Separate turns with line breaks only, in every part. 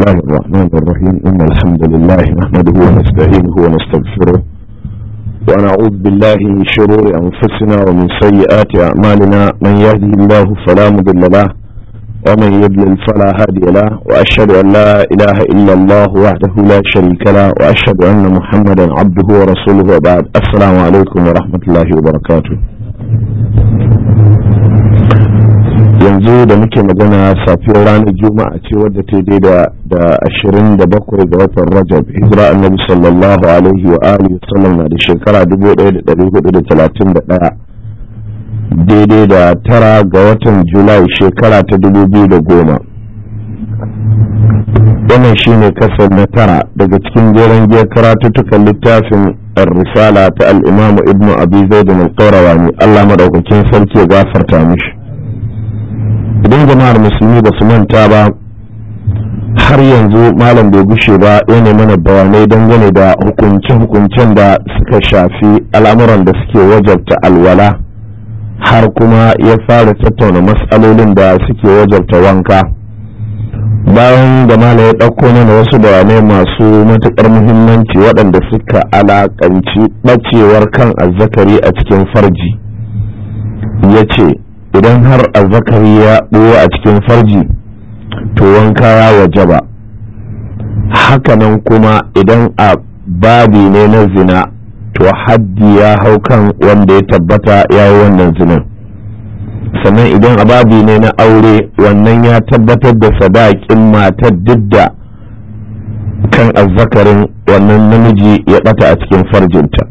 الله الرحمن الرحيم إن الحمد لله نحمده ونستعينه ونستغفره ونعوذ بالله من شرور أنفسنا ومن سيئات أعمالنا من يهده الله فلا مضل له ومن يضلل فلا هادي له وأشهد أن لا إله إلا الله وحده لا شريك له وأشهد أن محمدا عبده ورسوله وبعد السلام عليكم ورحمة الله وبركاته yanzu da muke magana safiyar ranar juma'a ce wadda ta daida da ashirin da bakwai ga watan rajab hijira annabi sallallahu alaihi wa alihi sallam na da shekara dubu ɗaya da ɗari hudu da talatin da ɗaya daidai da tara ga watan julai shekara ta dubu biyu da goma wannan shine kasar na tara daga cikin jeren giyar karatuttukan littafin risala ta al'imamu ibnu abi zaidun al-qayrawani allah madaukakin sarki ya gafarta mishi idan jama'ar musulmi ba su manta ba har yanzu malam bai gushe ba yana mana bayanai dangane da hukunce-hukuncen da suka shafi al'amuran da suke wajabta alwala har kuma ya fara tattauna matsalolin da suke wajabta wanka bayan da malam ya ɗauko mana wasu bayanai masu matuƙar muhimmanci waɗanda suka alaƙanci ɓacewar kan azzakari a cikin farji ya ce idan har azzakari ya ɓoye a cikin farji to wanka ya wajaba hakanan kuma idan a babi ne na zina to haddi ya hau kan wanda ya tabbata ya yi wannan zinan sannan idan a babi ne na aure wannan ya tabbatar da sadakin matar duk da kan azzakarin wannan namiji ya ɓata a cikin farjinta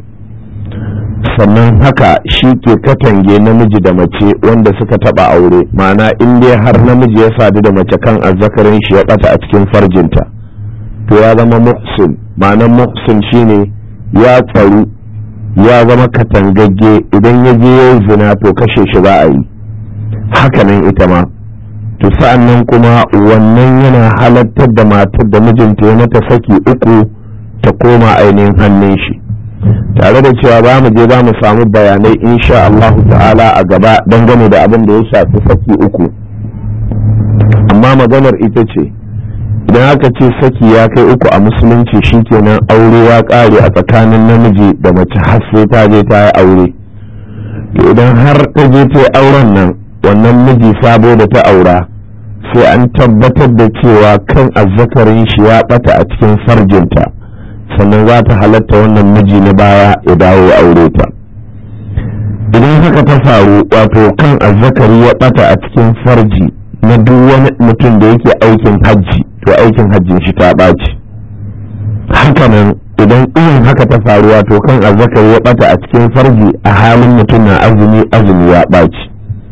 sannan haka shi ke katange namiji da mace wanda suka taba aure ma'ana in dai har namiji ya sadu da mace kan azzakarin shi ya bata a cikin farjinta to ya zama muhsin ma'anan muhsin shine ya tsaru ya zama katangagge idan ya je ya zina to kashe shi za a yi hakanan ita ma to sa'an nan kuma wannan yana halattar da matar da mijinta ya mata saki uku ta koma ainihin hannun shi tare da cewa ba mu je za mu samu bayanai insha Allah ta'ala a gaba dangane da abin da ya shafi saki uku amma maganar ita ce idan aka ce saki ya kai uku a musulunci shikenan aure ya kare a tsakanin namiji da mace har sai ta je ta yi aure to idan har ta je ta yi auren nan wannan miji sabo da ta aura sai an tabbatar da cewa kan azzakarin shi ya bata a cikin farjinta sannan za ta halatta wannan miji na baya ya dawo ya aure ta idan haka ta faru wato kan azzakari ya bata a cikin farji na duk wani mutum da yake aikin hajji to aikin hajjin shi ta ɓaci hakanan idan irin haka ta faru wato kan azzakari ya bata a cikin farji a halin mutum na azumi azumi ya ɓaci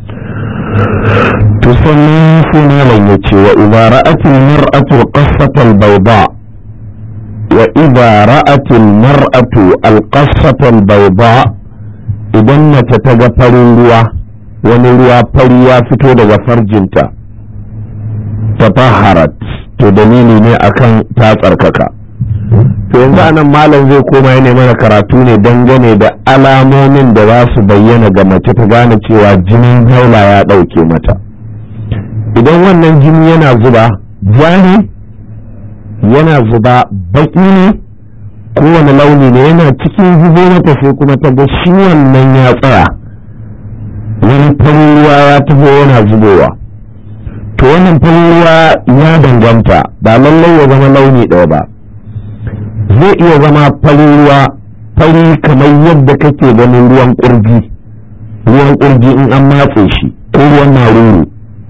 to sannan sai malam ya ce wa idza ra'atil mar'atu qassatal bayda وإذا رأت المرأة القصة البيضاء idan mace ta ga farin ruwa wani ruwa fari ya fito daga farjinta ta taharat to dalili ne akan ta tsarkaka to yanzu anan malam zai koma ya mana karatu ne dangane da alamomin da za su bayyana ga mace ta gane cewa jinin haula ya ɗauke mata idan wannan jini yana zuba ja ne yana zuba baki ne kowane launi ne yana cikin zubo mata sai kuma ta ga shi wannan ya tsaya wani farin ruwa ya taho yana zubowa to wannan farin ruwa ya danganta ba lallai ya zama launi ɗaya ba zai iya zama farin ruwa fari kamar yadda kake ganin ruwan ƙurji ruwan ƙurji in an matse shi ko ruwan maruru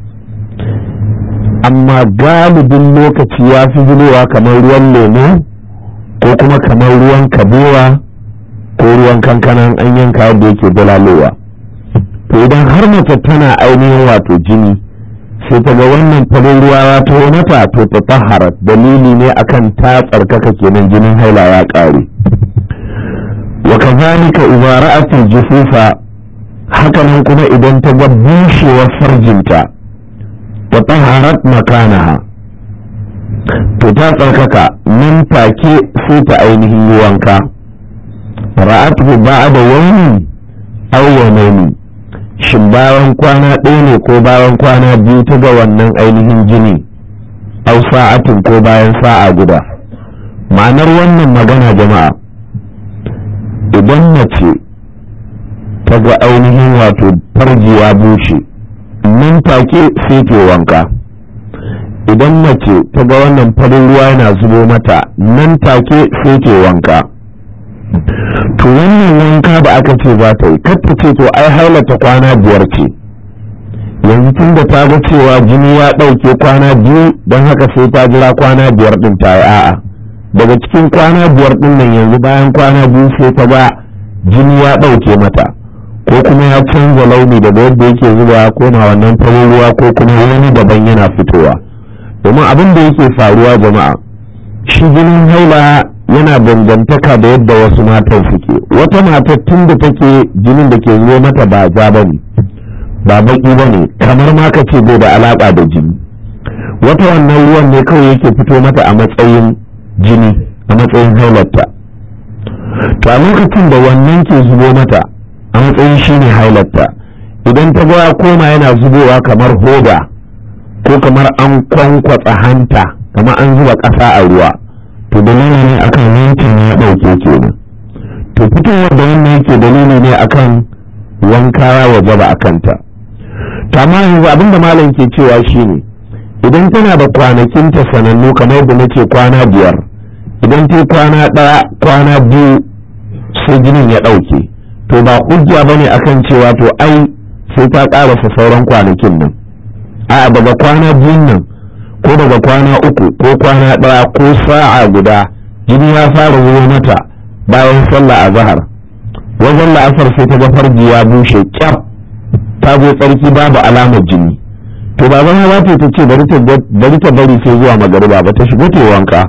amma galibin lokaci ya fi zubowa kamar ruwan lemo ko kuma kamar ruwan kabewa ko ruwan kankanan an yanka yadda yake dalalowa to idan har mace tana ainihin wato jini sai ta ga wannan farin ruwa ya taho mata to ta tahara dalili ne akan ta tsarkaka kenan jinin haila ya ƙare wa kazalika idza ra'at al-jufufa hakanan kuma idan ta ga bushewar farjinta wa taharat makanaha to ta tsarkaka nan take sai ta ainihin yi wanka ra'atu ba'da wani aw yawmaini shin bayan kwana ɗaya ne ko bayan kwana biyu ta ga wannan ainihin jini aw sa'atin ko bayan sa'a guda ma'anar wannan magana jama'a idan mace ta ga ainihin wato farji ya bushe nan take sai ke wanka idan mace ta ga wannan farin ruwa yana zubo mata nan take sai ke wanka to wannan wanka da aka ce za ta yi ta ce to ai hailata kwana biyar ce yanzu tun da ta ga cewa jini ya ɗauke kwana biyu don haka sai ta jira kwana biyar ɗin ta yi a'a daga cikin kwana biyar ɗin nan yanzu bayan kwana biyu sai ta ga jini ya ɗauke mata ko kuma ya canza launi daga yadda yake zuba ko na wannan farin ruwa ko kuma wani daban yana fitowa domin abin da yake faruwa jama'a shi jinin haila yana dangantaka da yadda wasu matan suke wata matar tun da take jinin da ke zuwa mata ba ja ba ne ba baki ba ne kamar ma ka ce bai da alaka da jini wata wannan ruwan ne kawai yake fito mata a matsayin jini a matsayin hailarta to a lokacin da wannan ke zubo mata a matsayin shi ne hailarta idan ta ga koma yana zubowa kamar hoda ko kamar an kwankwatsa hanta kamar an zuba ƙasa a ruwa to dalili ne akan yankin ya ɗauke kenan to fitowar da wannan yake dalili ne akan wanka ya wajaba a kanta to amma yanzu abinda malam ke cewa shine idan tana da kwanakinta sanannu kamar yadda nace kwana biyar idan ta kwana ɗaya kwana biyu sai jinin ya ɗauke to ba hujja bane akan cewa to ai sai ta ƙarasa sauran kwanakin nan a daga kwana biyun nan ko daga kwana uku ko kwana ɗaya ko sa'a guda jini ya fara zuwa mata bayan sallah a zahar wajen la'asar sai ta ga farji ya bushe kyaf ta zo tsarki babu alamar jini to ba zama za ta ce bari ta bari sai zuwa magariba ba ta shiga ta wanka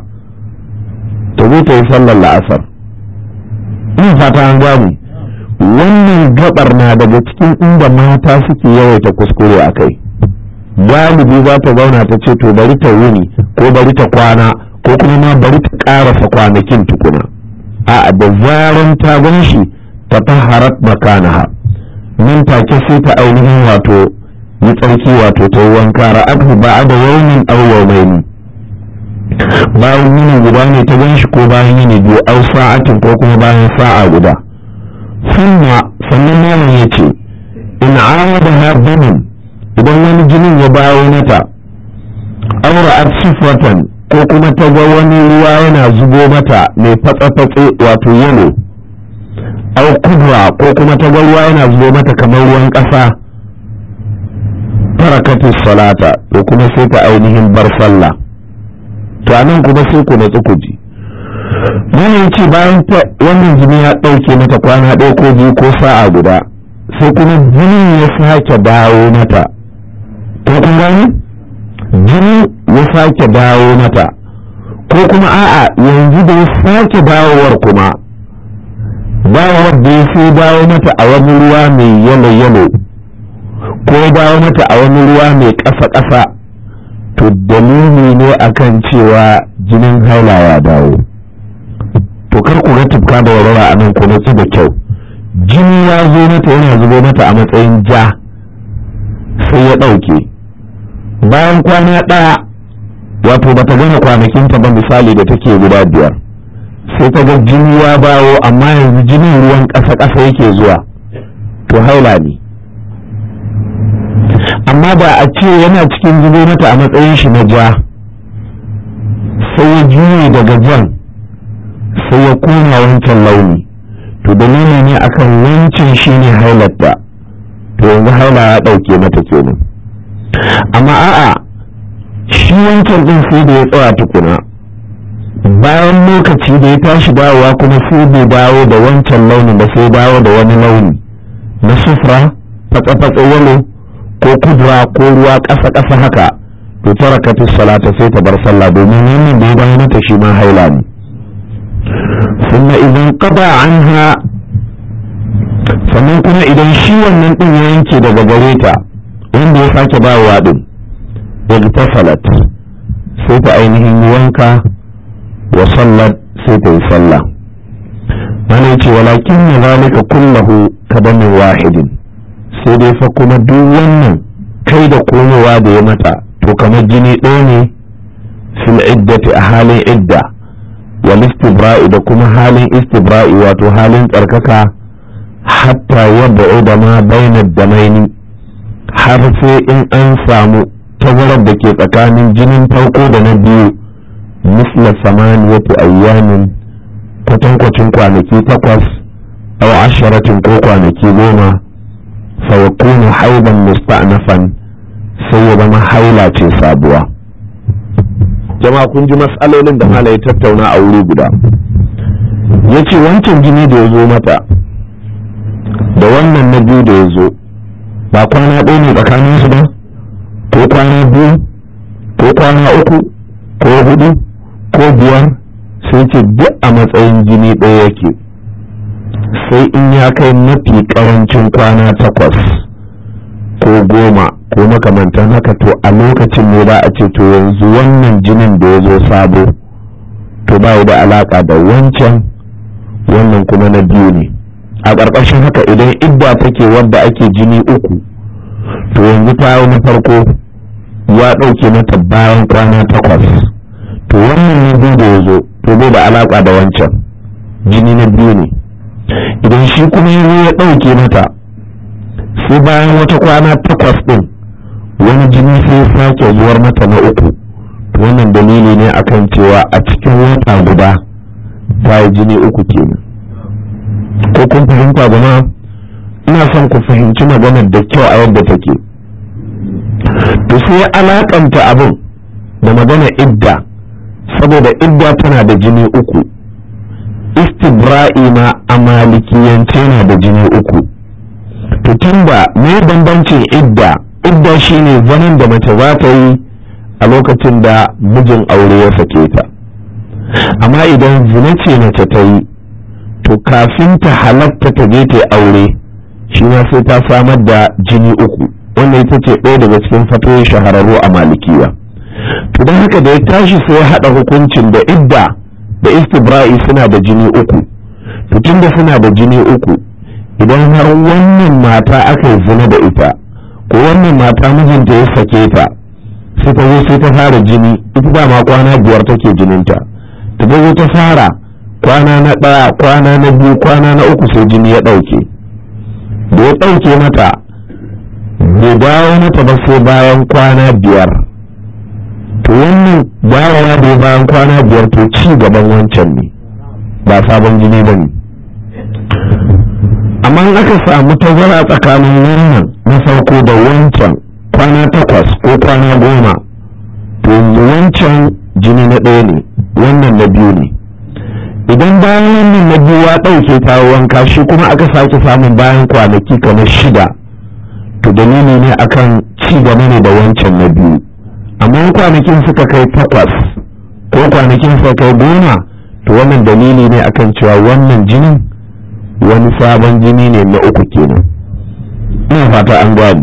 ta zo ta yi sallar la'asar ina fata an gane wannan gabar na daga cikin inda mata suke yawaita kuskure a kai galibi za ta zauna ta ce to bari ta wuni ko bari ta kwana ko kuma ma bari ta karasa kwanakin tukuna a da zaran ta gan shi ta taharat makanaha nan take sai ta ainihin wato yi tsarki wato ta yi wanka ra'atu ba da yaumin aw yawmaini bayan yini guda ne ta gan shi ko bayan yini biyu aw sa'atin ko kuma bayan sa'a guda sunna sannan malam ya ce in awada ha damin idan wani jinin ya bawo mata aura a sifratan ko kuma ta ga wani ruwa yana zubo mata mai fatsa-fatse wato yalo au kudura ko kuma ta ga ruwa yana zubo mata kamar ruwan ƙasa farakatis salata to kuma sai ta ainihin bar sallah to anan kuma sai ku natsu ku ji mana ce bayan wannan jini ya ɗauke mata kwana ɗaya ko biyu ko sa'a guda sai kuma jinin ya sake dawo mata ko kun gani jini ya sake dawo mata ko kuma a'a yanzu da ya sake dawowar kuma dawowar da ya sai dawo mata a wani ruwa mai yalo yalo ko dawo mata a wani ruwa mai ƙasa ƙasa to dalili ne akan cewa jinin haila ya dawo to kar ku ga tufka da warwara a nan ku natsu da kyau jini ya zo mata yana zubo mata a matsayin ja sai ya ɗauke bayan kwana ɗaya wato bata gama kwanakinta ba misali da take guda biyar sai ta ga jini ya bawo amma yanzu jinin ruwan ƙasa-ƙasa yake zuwa to haila ne amma ba a ce yana cikin zubo mata a matsayin shi na ja sai ya juye daga jan sai ya koma wancan launi to dalili ne akan wancan shi ne hailarta to yanzu haila ya ɗauke mata kenan amma a'a shi wancan ɗin sai da ya tsaya tukuna bayan lokaci da ya tashi dawowa kuma sai bai dawo da wancan launin ba sai dawo da wani launi na sufra fatsa-fatsa yalo ko kudura ko ruwa ƙasa-ƙasa haka to ta rakatu salata sai ta bar sallah domin wannan da ya bayan mata shi ma haila ne sannan idan qada anha sannan kuma idan shi wannan din ya yanke daga gare ta wanda ya sake bawa din igtasalat sai ta ainihin wanka wa sallat sai ta yi sallah mana ce walakin na zalika kullahu kadamin wahidin sai dai fa kuma duk wannan kai da komowa da ya mata to kamar jini ɗaya ne fil iddati a halin idda wal istibra'i da kuma halin istibra'i wato halin tsarkaka hatta yadda da ma bainar damaini har sai in an samu tazarar da ke tsakanin jinin farko da na biyu misla samaniyatu ayyamin kwatankwacin kwanaki takwas aw asharatin ko kwanaki goma fa yakunu haidan musta'nafan sai ya zama haila ce sabuwa jama'a kun ji matsalolin da malai tattauna a wuri guda yace wancan jini da ya zo mata da wannan na biyu da ya zo ba kwana ɗaya ne tsakanin su ba ko kwana biyu ko kwana uku ko hudu ko biyar sai ce duk a matsayin jini ɗaya yake sai in ya kai mafi ƙarancin kwana takwas ko goma ko makamantan haka to a lokacin ne za a ce to yanzu wannan jinin da ya zo sabo to ba da alaƙa da wancan wannan kuma na biyu ne a ƙarƙashin haka idan idda take wadda ake jini uku to yanzu ta na farko ya ɗauke mata bayan kwana takwas to wannan na biyu da ya zo to bai da alaƙa da wancan jini na biyu ne idan shi kuma ya ya ɗauke mata sai bayan wata kwana takwas ɗin wani jini sai sake zuwar mata na uku to wannan dalili ne akan cewa a cikin wata guda ta yi jini uku kenan ko kun fahimta jama'a ina son ku fahimci maganar da kyau a yadda take to sai alakanta abin da magana idda saboda idda tana da jini uku istibra'i ma a malikiyance na da jini uku to tunda me bambancin idda idda shine zanen da mace za ta yi a lokacin da mijin aure ya sake ta amma idan zina ce mace ta yi to kafin ta halatta ta je ta aure shi ma sai ta samar da jini uku wanda ita ce ɗaya daga cikin fatoyin shahararru a malikiya to don haka da ya tashi sai ya haɗa hukuncin da idda da istibra'i suna da jini uku to tunda suna da jini uku idan har wannan mata aka yi zina da ita ko wannan mata mijinta ya sake ta sai ta zo sai ta fara jini ita dama kwana biyar take jininta ta zo ta fara kwana na ɗaya kwana na biyu kwana na uku sai jini ya ɗauke da ya ɗauke mata bai dawo mata ba sai bayan kwana biyar to wannan dawowa da bayan kwana biyar to ci gaban wancan ne ba sabon jini ba ne amma in aka samu tazara tsakanin wannan na farko da wancan kwana takwas ko kwana goma to yanzu wancan jini na ɗaya ne wannan na biyu ne idan bayan wannan na biyu ya ɗauke ta wanka shi kuma aka sake samun bayan kwanaki kamar shida to dalili ne akan ci gaba ne da wancan na biyu amma kwanakin suka kai takwas ko kwanakin suka kai goma to wannan dalili ne akan cewa wannan jinin wani sabon jini ne na uku kenan ina fata an gani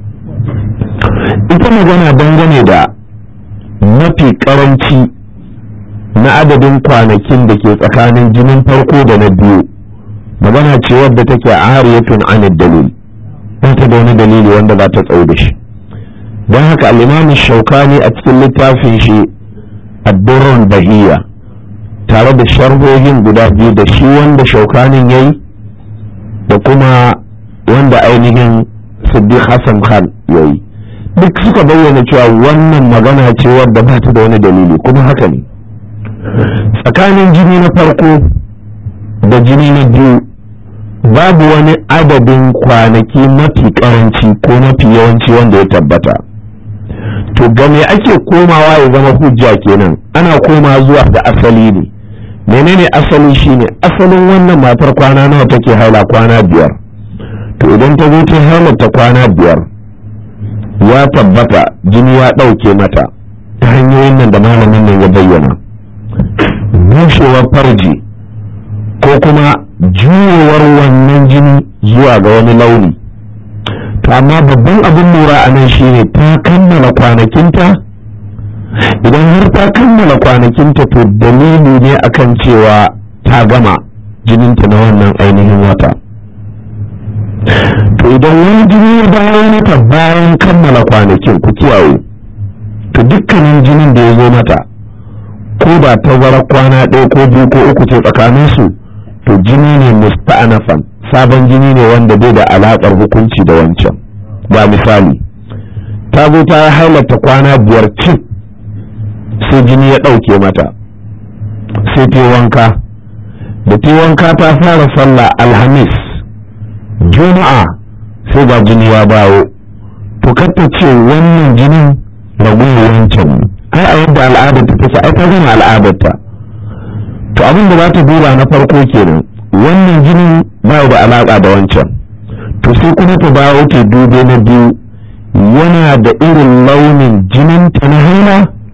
ita magana dangane da mafi karanci na adadin kwanakin da ke tsakanin jinin farko da na biyu magana ce wadda take ariyatun anid dalil ba ta da wani dalili wanda za ta tsaye da shi don haka al'imamin shaukani a cikin littafin shi addurran bahiya tare da sharhohin guda biyu da shi wanda shaukanin ya yi da kuma wanda ainihin siddiq hassan khan ya yi duk suka bayyana cewa wannan magana ce wadda ba ta da wani dalili kuma haka ne tsakanin jini na farko da jini na biyu babu wani adadin kwanaki mafi karanci ko mafi yawanci wanda ya tabbata to ga me ake komawa ya zama hujja kenan ana koma zuwa ga asali ne menene asali shine asalin wannan matar kwana nawa take haila kwana biyar to idan ta zo ta hailata kwana biyar ya tabbata jini ya ɗauke mata ta hanyoyin nan da malamin nan ya bayyana bushewar farji ko kuma juyewar wannan jini zuwa ga wani launi to amma babban abin lura a nan shine ta kammala kwanakinta idan har ta kammala kwanakinta to dalili ne akan cewa ta gama jininta na wannan ainihin wata to idan wani jini ya dawo mata bayan kammala kwanakin ku kiyaye to dukkanin jinin da ya zo mata ko da tazara kwana ɗaya ko biyu ko uku ce tsakaninsu to jini ne musta'anafan sabon jini ne wanda bai da alaƙar hukunci da wancan ba misali ta zo ta yi hailata kwana biyar cif sai jini ya ɗauke mata sai ta wanka da ta wanka ta fara sallah alhamis juma'a sai ga jini ya bawo to ta ce wannan jinin ragowar wancan ai a yadda al'adarta take ai ta gama al'adarta to abin da za ta duba na farko kenan wannan jinin ba da alaƙa da wancan to sai kuma ta dawo ta dube na biyu yana da irin launin jinin ta na haila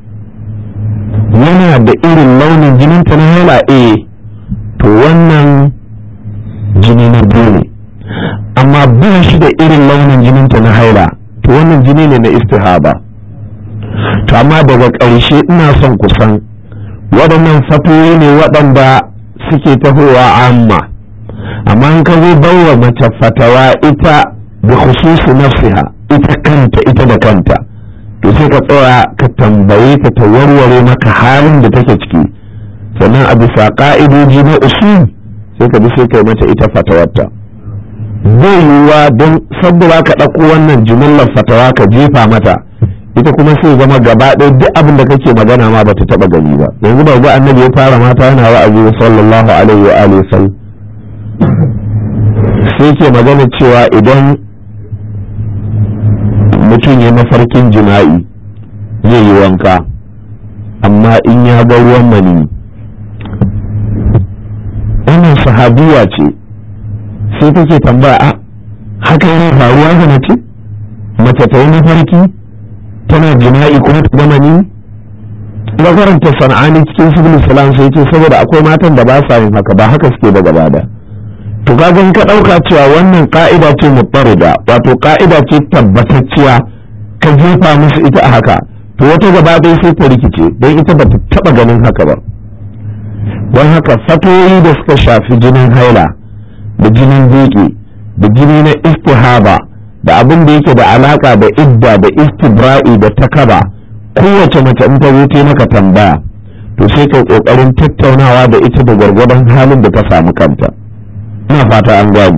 yana da irin launin jinin ta na haila eh to wannan jini na biyu ne amma ba shi da irin launin jinin ta na haila to wannan jini ne na istihaba to amma daga ƙarshe ina son kusan waɗannan fatoyi ne waɗanda suke tahowa amma amma in ka zo bawa mace fatawa ita da khususi nafsiha ita kanta ita da kanta to sai ka tsaya ka tambaye ta ta warware maka halin da take ciki sannan a bisa ka'idoji na usul sai ka bi sai kai mata ita fatawarta zai yiwuwa don saboda ka ɗauko wannan jimillar fatawa ka jefa mata ita kuma sai zama gaba ɗaya duk abin da kake magana ma bata taɓa gani ba yanzu ba ga annabi ya fara mata yana wa'azi sallallahu alaihi wa alihi sallam sai ke magana cewa idan mutum ya mafarkin jima'i zai yi wanka amma in ya ga ruwan mani wannan sahabiya ce sai take tambaya a haka yana faruwa ga mace mace ta yi mafarki tana jima'i kuma ta gama ni ga karanta sana'ani cikin civil salam sai ce saboda akwai matan da ba sa yin haka ba haka suke da gaba da to kaga ka dauka cewa wannan ka'ida ce mutarida wato ka'ida ce tabbatacciya ka jefa musu ita a haka to wata gaba ɗaya sai ta rikice don ita ba ta taba ganin haka ba don haka fatoyi da suka shafi jinin haila da jinin duki da jini na istihaba da abin da yake da alaka da idda da istibra'i da takaba kowace mace in ta zo ta maka tambaya to sai kai kokarin tattaunawa da ita da gwargwadon halin da ta samu kanta ina fata an gwamu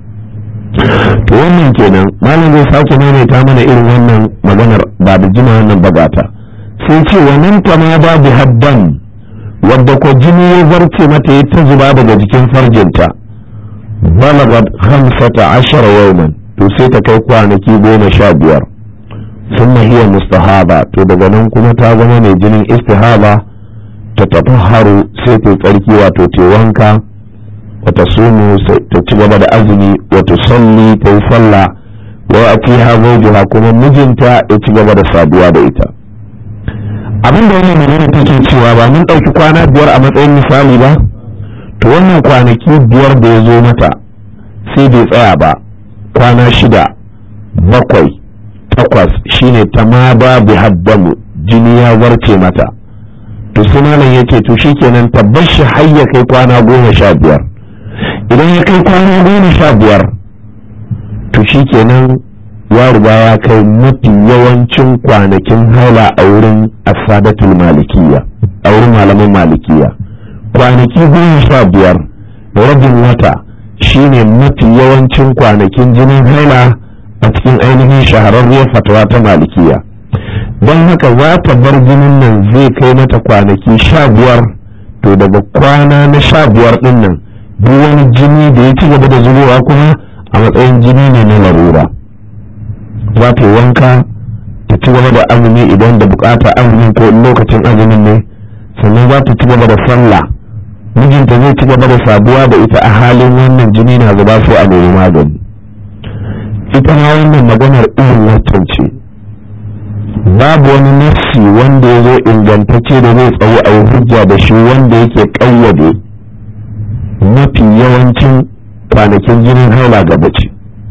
to wannan kenan malam zai sake maimaita mana irin wannan maganar ba da jima wannan bagata sai ce wannan ta ma ba bi haddan wadda ko jini ya zarce mata ya ta zuba daga jikin farjinta balagat hamsata ashara yawman to sai ta kai kwanaki goma sha biyar sun hiya mustahaba to daga nan kuma ta zama mai jinin istihaba ta tafi haru sai ta tsarki wato ta wanka wata sumu ta ci gaba da azumi wata salli ta yi sallah wa a fi ha kuma mijinta ya ci gaba da saduwa da ita abin da wannan magana take cewa ba mun ɗauki kwana biyar a matsayin misali ba to wannan kwanaki biyar da ya zo mata sai bai tsaya ba kwana shida bakwai takwas shine ta ma ba bi haddamu jini ya warce mata to sai malam yake to shikenan tabbas shi har ya kai kwana goma sha biyar idan ya kai kwana goma sha biyar to shikenan ya riga ya kai mafi yawancin kwanakin haila a wurin asadatul malikiya a wurin malaman malikiya kwanaki goma sha biyar rabin wata shine mafi yawancin kwanakin jinin haila a cikin ainihin shahararriyar fatawa ta malikiya don haka za ta bar jinin nan zai kai mata kwanaki sha biyar to daga kwana na sha biyar din nan duk wani jini da ya ci gaba da zubowa kuma a matsayin jini ne na larura za ta yi wanka ta ci gaba da azumi idan da bukata azumi ko lokacin azumin ne sannan za ta ci gaba da sallah mijinta zai ci gaba da saduwa da ita a halin wannan jini na zuba sai a nemi magani ita ma wannan maganar irin wancan ce babu wani nafsi wanda ya zo ingantacce da zai tsawo a yi hujja da shi wanda yake ƙayyade mafi yawancin kwanakin jinin haila ga bace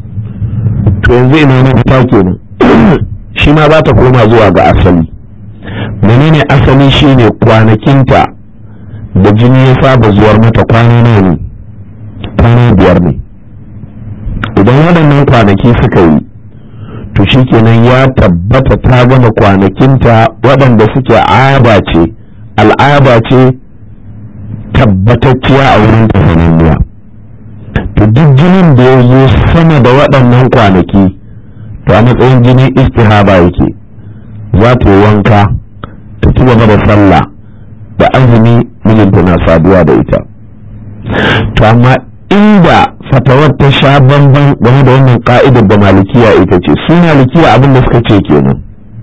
to yanzu ina mafita kenan shi ma za ta koma zuwa ga asali menene asali shine kwanakinta da jini ya saba zuwar mata kwana nawa ne kwana biyar ne idan waɗannan kwanaki suka yi to shikenan ya tabbata ta gama kwanakinta waɗanda suke aba ce al'ada ce tabbatacciya a wurin tafananniya to duk jinin da ya zo sama da waɗannan kwanaki to a matsayin jinin istihaba yake za ta yi wanka ta ci gaba da sallah da azumi mijinta na saduwa da ita to amma inda fatawar ta sha bamban game da wannan ka'idar da malikiya ita ce su malikiya abin da suka ce kenan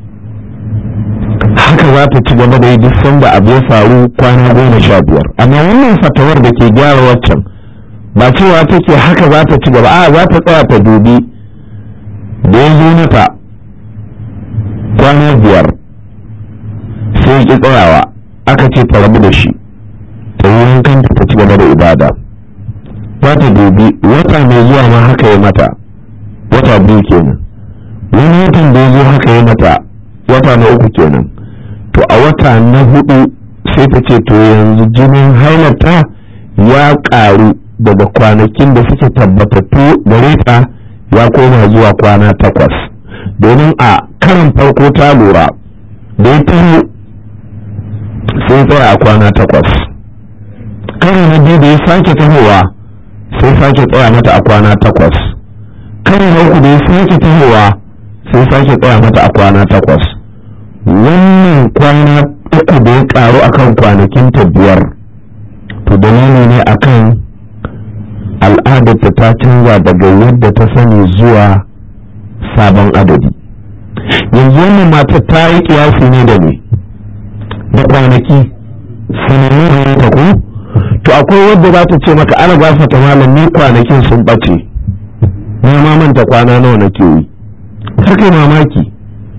haka za ta ci gaba da yi duk sanda abu ya faru kwana goma sha biyar amma wannan fatawar da ke gyara waccan ba cewa take haka za ta ci gaba a za ta tsaya ta dubi da ya zo mata kwana biyar sai ki tsayawa aka ce ta rabu da shi ta yi kanta ta ci gaba da ibada za ta dubi wata mai zuwa ma haka ya mata wata biyu kenan wani watan da ya zo haka ya mata wata na uku kenan to a wata na hudu sai ta ce to yanzu jinin hailata ya karu daga kwanakin da suke tabbatattu gare ta ya koma zuwa kwana takwas domin a karan farko ta lura da ya taho sai tsaya a kwana takwas karin na biyu da ya sake tahowa sai sake tsaya mata a kwana takwas karin na uku da ya sake tahowa sai sake tsaya mata a kwana takwas wannan kwana uku da ya karu akan kwanakin ta biyar to dalili ne akan al'adarta ta canza daga yadda ta sani zuwa sabon adadi yanzu wannan matar ta yi kiyasi ne da ne da kwanaki sanannu ne ta ko to akwai wadda za ta ce maka ana gafata malam ni kwanakin sun ɓace na ma manta kwana nawa nake yi kar kai mamaki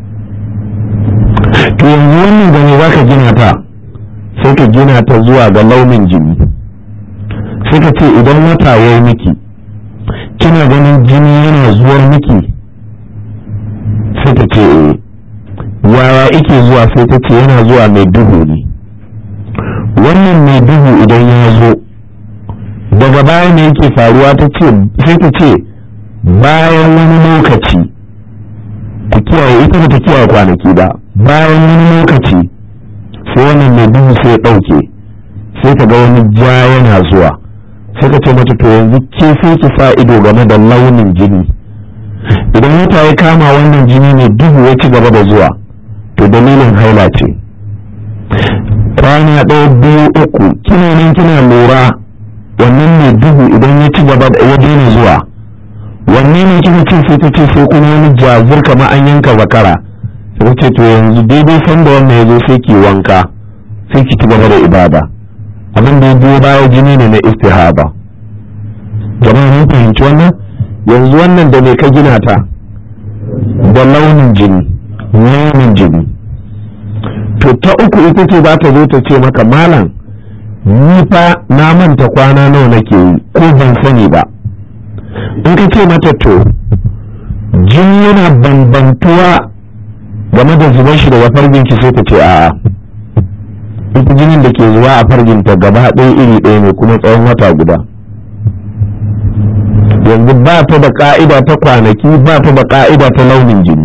to yanzu wannan gane za ka gina ta sai ka gina ta zuwa ga launin jini sai ka ce idan wata ya yi miki kina ganin jini yana zuwar miki sai ta ce eh yaya ike zuwa sai ta ce yana zuwa mai duhu ne wannan mai duhu idan ya zo daga baya ne yake faruwa ta ce sai ta ce bayan wani lokaci ta kiyaye ita ba ta kiyaye kwanaki ba bayan wani lokaci sai wannan mai duhu sai ya ɗauke sai ta ga wani ja yana zuwa sai ka ce mata to yanzu ke sai ki sa ido game da launin jini idan wata ya kama wannan jini ne duhu ya ci gaba da zuwa to dalilin haila ce kwana ɗaya biyu uku kina nan kina lura wannan mai duhu idan ya ci gaba da ya daina zuwa wanne ne kika ce sai ta ce sai kuma wani jazir kamar an yanka zakara sai ce to yanzu daidai sanda wannan ya zo sai ki wanka sai ki ci gaba da ibada abin da ya biyo baya jini ne na istihaba jama'a mun fahimci wannan yanzu wannan da me ka gina ta da launin jini launin jini to ta uku ita ce za ta zo ta ce maka malam ni fa na manta kwana nawa nake yi ko ban sani ba in ka ce mata to jini yana bambantuwa game da zuban shi daga farginki sai ta ce a'a ita jinin da ke zuwa a farginta gaba ɗaya iri ɗaya ne kuma tsawon wata guda yanzu ba ta da ka'ida ta kwanaki ba ta da ka'ida ta launin jini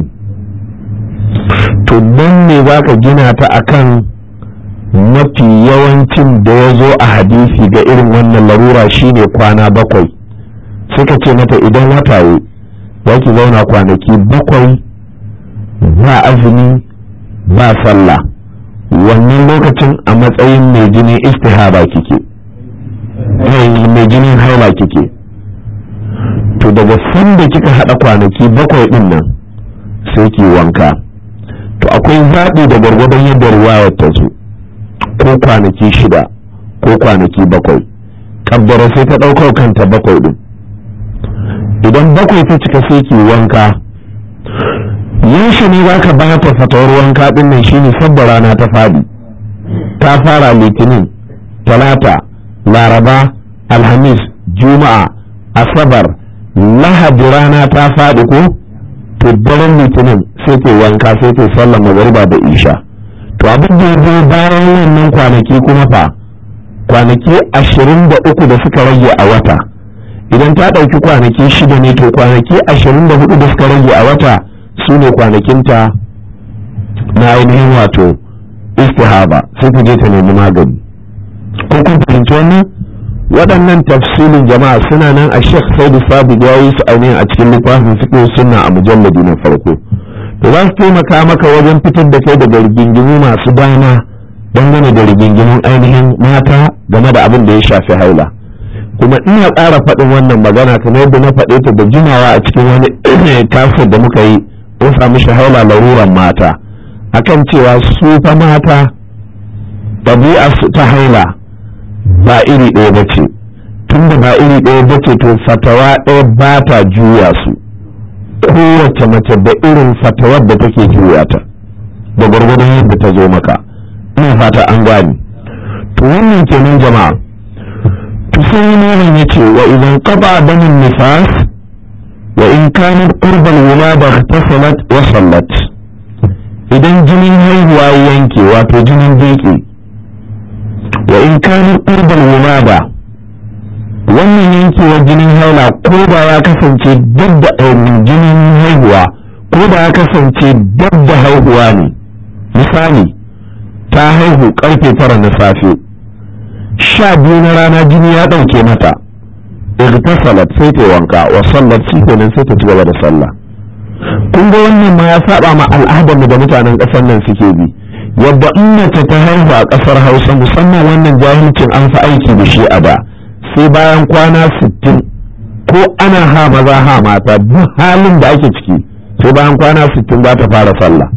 to don ne za ka gina ta akan mafi yawancin da ya zo a hadisi ga irin wannan larura shine kwana bakwai suka ce mata idan wata yi za ki zauna kwanaki bakwai ba azumi ba sallah wannan lokacin a matsayin mai jinin istihaba kike mai jinin haila kike to daga sanda kika haɗa kwanaki bakwai ɗin nan sai ki wanka to akwai zaɓi da gwargwadon yadda riwayar ta zo ko kwanaki shida ko kwanaki bakwai kabbara sai ta ɗaukar kanta bakwai ɗin idan bakwai ta cika sai ki wanka yaushe ne za ka ba ta fatawar wanka ɗin nan shine sabda rana ta faɗi ta fara litinin talata laraba alhamis juma'a asabar lahadi rana ta faɗi ko to daren litinin sai ta wanka sai ta sallar magariba da isha to abin da ya bayan wannan kwanaki kuma fa kwanaki ashirin da uku da suka rage a wata idan ta ɗauki kwanaki shida ne to kwanaki ashirin da hudu da suka rage a wata su ne kwanakinta na ainihin wato istihaba sai ta je ta nemi magani ko kun fahimci wannan waɗannan tafsilin jama'a suna nan a shek saidu sabiq ya yi su ainihin a cikin littafin fiqh sunna a mujalladi na farko to za su taimaka maka wajen fitar da kai daga rigingimu masu dama dangane da rigingimun ainihin mata game da abin da ya shafi haila kuma ina ƙara faɗin wannan magana kamar yadda na faɗe ta da jimawa a cikin wani kafin da muka yi mun samu shahaula laruran mata akan cewa su fa mata ɗabi'a su ta haila ba iri ɗaya ba ce tun da ba iri ɗaya ba ce to fatawa ɗaya ba ta juya su kowace mace da irin fatawar da take juya ta da gwargwadon yadda ta zo maka ina fata an gani to wannan kenan jama'a to sai malam yace wa idan qada damin nifas wa in kanat qurba al-wulada ihtasalat wa sallat idan jinin haihuwa yanke wato jinin beki wa in kanat qurba al-wulada wannan yankewar jinin haila ko da ya kasance dab da jinin haihuwa ko da ya kasance dab da haihuwa ne misali ta haihu karfe tara na safe sha biyu na rana jini ya ɗauke mata igtasalat sai ta wanka wa sallat shi kenan sai ta ci gaba da sallah kun ga wannan ma ya saba ma al'adar da mutanen ƙasar nan suke bi yadda in mace ta haihu a ƙasar Hausa musamman wannan jahilcin an fi aiki da shi a da sai bayan kwana sittin ko ana ha maza ha mata duk halin da ake ciki sai bayan kwana sittin za ta fara sallah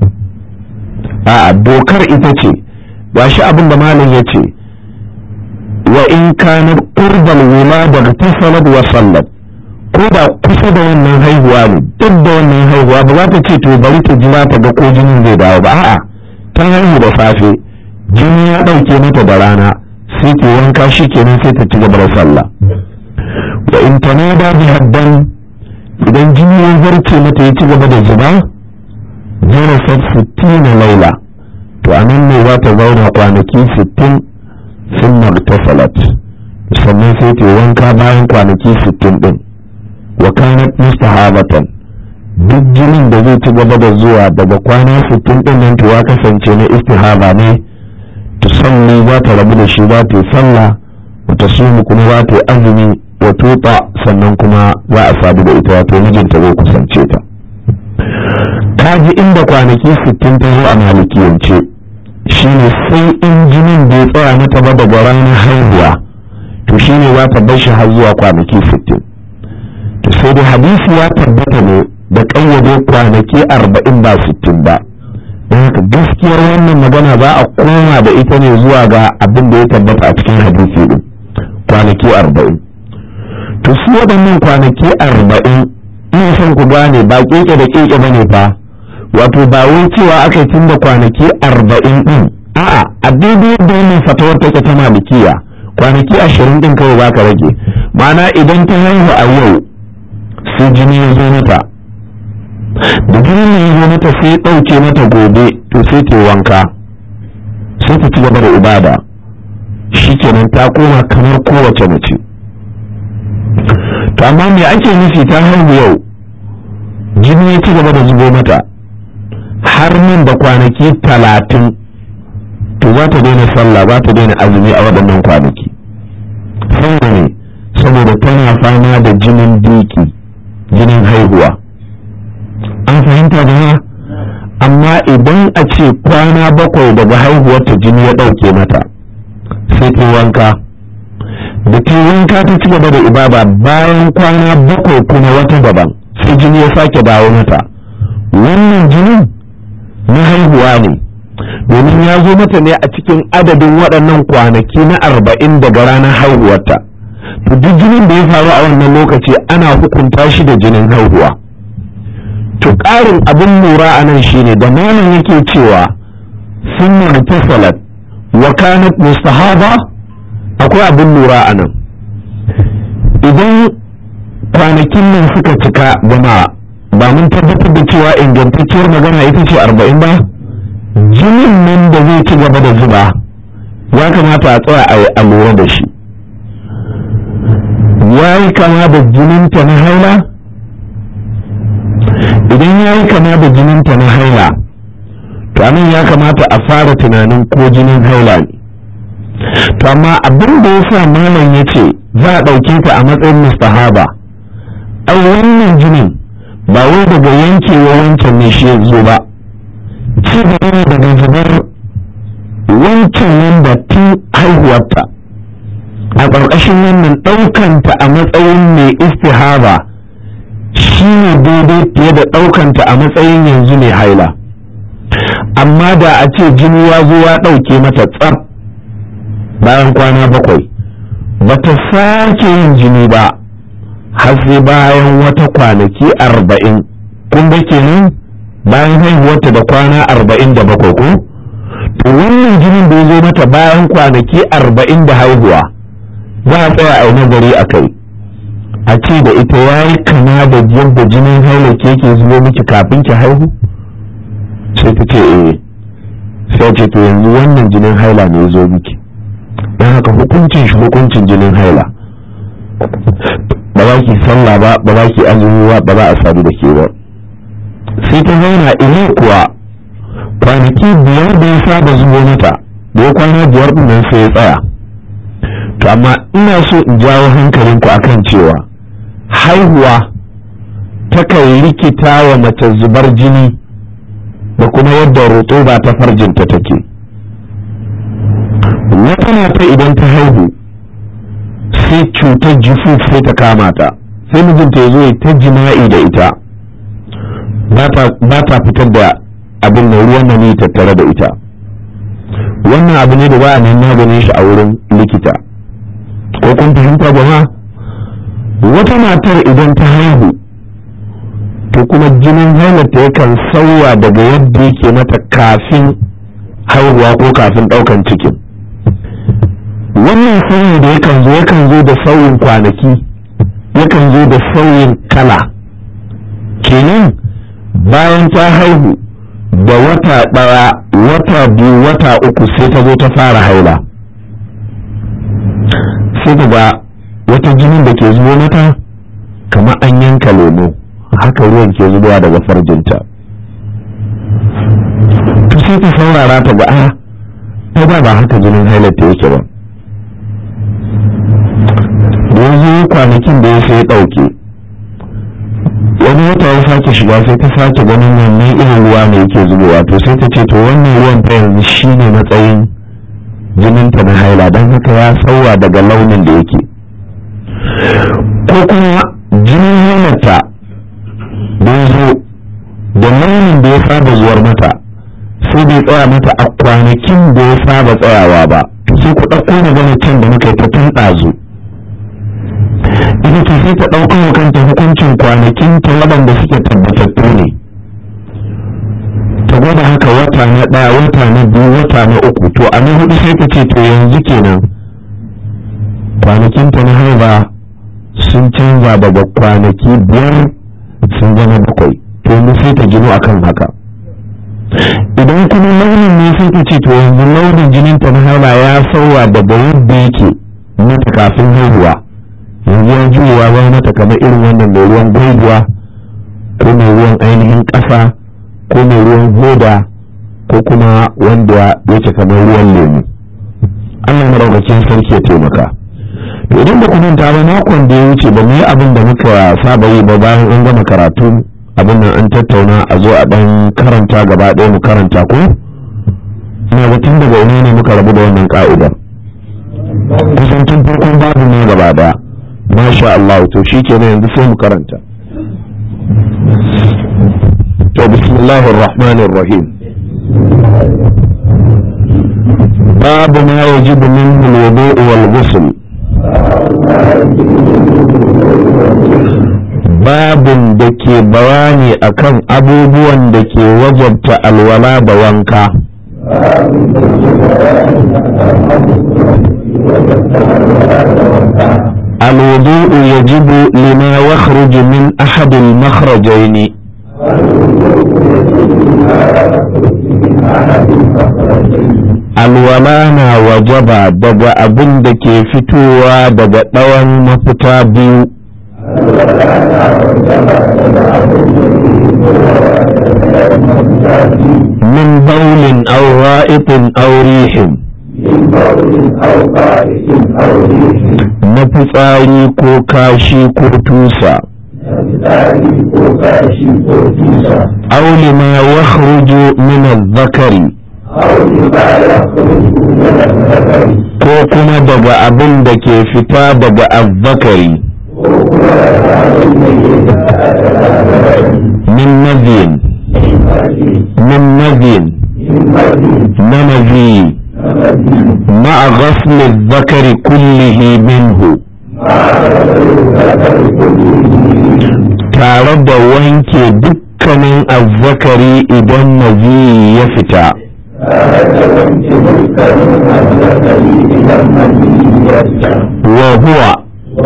a'a dokar ita ce gashi abin da malam ya ce wa in kana qurbal wulada tasalat wa sallat ko da kusa da wannan haihuwa ne duk da wannan haihuwa ba za ta ce to bari ta jira ta ga ko jinin zai dawo ba a'a ta haihu da safe jini ya dauke mata da rana sai ta wanka shi kenan sai ta ci gaba da sallah wa in tanada bi haddan idan jini ya zarce mata ya ci gaba da zuba jarasat sittina laila to a nan ne za ta zauna kwanaki sittin sun magtasalat sannan sai ta wanka bayan kwanaki sittin din wa kanat mustahabatan duk jinin da zai ci gaba da zuwa daga kwana sittin din nan to ya kasance na istihaba ne tusalli za ta rabu da shi za ta yi sallah wa tasumu kuma za ta yi azumi wa tuta sannan kuma za a sadu da ita wato mijinta zai kusance ta ta ji inda kwanaki sittin ta zo a malikiyance shine sai in jinin bai tsaya mata ba daga ranar haihuwa to shine za ta bar shi har zuwa kwanaki sittin to sai dai hadisi ya tabbata ne da ƙayyade kwanaki arba'in ba sittin ba don haka gaskiyar wannan magana za a koma da ita ne zuwa ga abin da ya tabbata a cikin hadisi din kwanaki arba'in to su waɗannan kwanaki arba'in ina son ku gane ba keke da keke ba ne fa wato ba wai cewa aka tun da kwanaki arba'in din a'a a daidai da wannan fatawar take ta malikiya kwanaki ashirin din kawai baka rage ma'ana idan ta haihu a yau sai jini ya zo mata da jinin ne ya mata sai ɗauke mata gobe to sai ta wanka sai ta ci gaba da ibada shikenan ta koma kamar kowace mace to amma me ake nufi ta haihu yau jini ya ci gaba da zubo mata har nan da kwanaki talatin to za ta daina sallah za ta daina azumi a waɗannan kwanaki saboda ne saboda tana fama da jinin diki jinin haihuwa an fahimta da amma idan a ce kwana bakwai daga haihuwarta jini ya ɗauke mata sai ta wanka da ta wanka ta ci gaba da ibada bayan kwana bakwai kuma wata daban sai jini ya sake dawo mata wannan jinin na haihuwa ne domin ya zo mata ne a cikin adadin waɗannan kwanaki na arba'in daga ranar haihuwarta to duk jinin da ya faru a wannan lokaci ana hukunta shi da jinin haihuwa to ƙarin abin lura a nan shine da malam yake cewa sun mutasalat wa kanat mustahaba akwai abin lura a nan idan kwanakin nan suka cika jama'a ba mun tabbatar da cewa ingantacciyar magana ita ce arba'in ba jinin nan da zai ci gaba da zuba ya kamata a tsaya a lura da shi ya yi kama da jininta na haila idan ya yi kama da jininta na haila to anan ya kamata a fara tunanin ko jinin haila ne to amma abin da ya sa malam ya ce za a ɗauke ta a matsayin mustahaba ai wannan jinin ba wai daga yankewa wancan ne shi ya zo ba ci gaba daga zubar wancan wanda tun haihuwarta a ƙarƙashin wannan ɗaukanta a matsayin mai istihaba shi ne daidai fiye da ɗaukanta a matsayin yanzu mai haila amma da a ce jini ya zo ya ɗauke mata tsar bayan kwana bakwai ba ta sake yin jini ba har sai bayan wata kwanaki arba'in kun ga kenan bayan haihuwarta da kwana arba'in da bakwai ko to wannan jinin da ya zo mata bayan kwanaki arba'in da haihuwa za a tsaya a yi nazari a kai a ce da ita ya yi kama da yadda jinin haila ke ke zubo miki kafin ki haihu sai ta ce eh sai ce to yanzu wannan jinin haila ne ya zo miki don haka hukuncin shi hukuncin jinin haila ba za ki sallah ba ba za ki azumi ba ba za a sadu da ke ba sai ta zauna ina kuwa kwanaki biyar da ya saba zubo mata da ya kwana biyar din nan sai ya tsaya to amma ina so in jawo hankalinku akan cewa haihuwa takan rikita wa mace zubar jini da kuma yadda roƙo ta farjinta take wata mata idan ta haihu sai cutar jifuf sai ta kama ta sai mijinta ya zo ta jima'i da ita ba ta fitar da abin da ruwan na ne tattare da ita wannan abu ne da ba a nan maganin shi a wurin likita ko kun fahimta ba wata matar idan ta haihu to kuma jinin hailarta yakan sauya daga yadda yake mata kafin haihuwa ko kafin ɗaukan cikin wannan sauyi da yakan zo yakan zo da sauyin kwanaki yakan zo da sauyin kala kenan bayan ta haihu da wata ɗaya wata biyu wata uku sai ta zo ta fara haila sai ta ga wata jinin da ke zubo mata kamar an yanka lemo haka ruwan ke zubowa daga farjinta to sai ta saurara ta ga a ai ba ba haka jinin hailarta yake ba da yanzu kwanakin da ya sai ɗauke wani wata ya sake shiga sai ta sake ganin wannan irin ruwa ne yake zubowa to sai ta ce to wannan ruwan fa yanzu shine matsayin jininta na haila don haka ya sauwa daga launin da yake ko kuma jinin hailarta da ya zo da launin da ya saba zuwar mata sai bai tsaya mata a kwanakin da ya saba tsayawa ba sai ku ɗauko magana can da muka yi ta tun ɗazu ita ce sai ta ɗauko wa kanta hukuncin kwanakin ta waɗanda suke tabbatattu ne ta gwada haka wata na ɗaya wata na biyu wata na uku to a na hudu sai ta ce to yanzu kenan kwanakin ta na haiba sun canza daga kwanaki biyar sun zama bakwai to yanzu sai ta gino akan haka idan kuma launin ne sai ta ce to yanzu launin jinin ta na haiba ya sauwa daga yadda yake mata kafin haihuwa yanzu ya juyewa ba mata kamar irin wannan mai ruwan gwaibuwa ko mai ruwan ainihin ƙasa ko mai ruwan hoda ko kuma wanda yake kamar ruwan lemu Allah maraukakin sarki ya taimaka to idan ba ku manta ba makon da ya wuce ba mu yi abin da muka saba yi ba bayan an gama karatu abin nan an tattauna a zo a dan karanta gaba ɗaya mu karanta ko ina ga tun daga ina ne muka rabu da wannan ka'idar kusan tun farkon babu ne gaba ɗaya masha Allah to shi kenan yanzu sai mu karanta to bismillahir rahmanir rahim باب ما يجب منه الوضوء والغسل babin da ke bayani akan abubuwan da ke wajabta alwala da wanka الوضوء يجب لما يخرج من أحد المخرجين alwala na wajaba daga abin da ke fitowa daga ɗawan mafita biyu min baulin aw ra'itin aw rihin na fitsari ko kashi ko tusa aw lima yakhruju min adh-dhakari ko kuma daga abin da ke fita daga azzakari min naziyin min naziyin na naziyi ma'a ghasli zakari kullihi minhu tare da wanke dukkanin azzakari idan naziyi ya fita وهو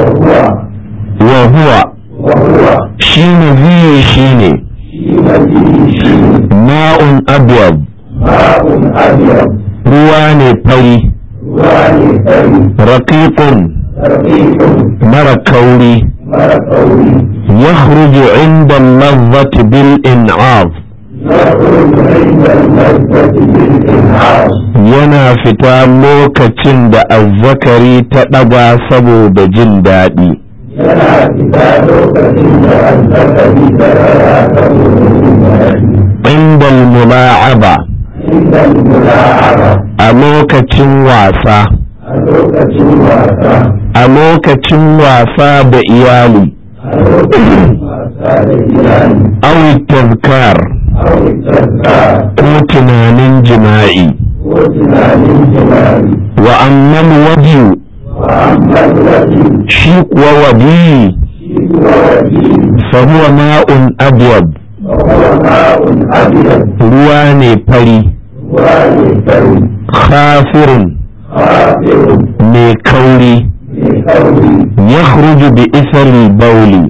وهو شين ذي شين ماء أبيض روان فري رقيق مر كوري يخرج عند اللذة بالإنعاض yana fita lokacin da azzakari ta ɗaga saboda jin daɗi
yana fita lokacin da azzakari ta ɗaga saboda jin daɗi
inda mula'aba
inda mula'aba
a lokacin wasa
a lokacin wasa
a lokacin wasa da iyali
a lokacin wasa da iyali
awi tazkar
a wutarka
ko tunanin jima'i
ko tunanin jima'i
wa amman wajiyu
wa amman wajen
shi kuwa wadiyi
shi kuwa wajen
fahuwa ma'un abyad
wa huwa ma'un abiyar
ruwa ne fari
ruwa ne fari
khafirun
khafirun
mai kauri
mai kauri
yakhruju bi isri bauli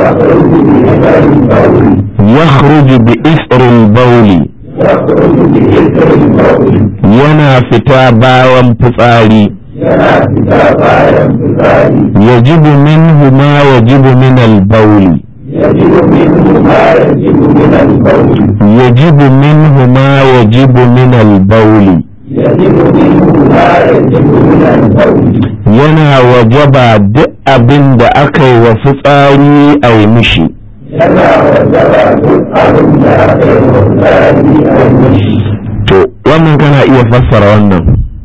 يخرج بإثر البول
yakhruju bi isri bauli
يخرج بإثر البول
yana fita bayan fitsari
yana fita bayan fitsari
yajibu minhu ma yajibu min al-bauli
يجب منه ما يجب من البول
yajibu minhu ma yajibu min al-bauli
يجب منه ما يجب من البول
yana wajaba duk abin da aka yi wa fitsari a yi mishi
yana wajaba duk abin da aka yi wa fitsari a yi mishi
to wannan kana iya fassara wannan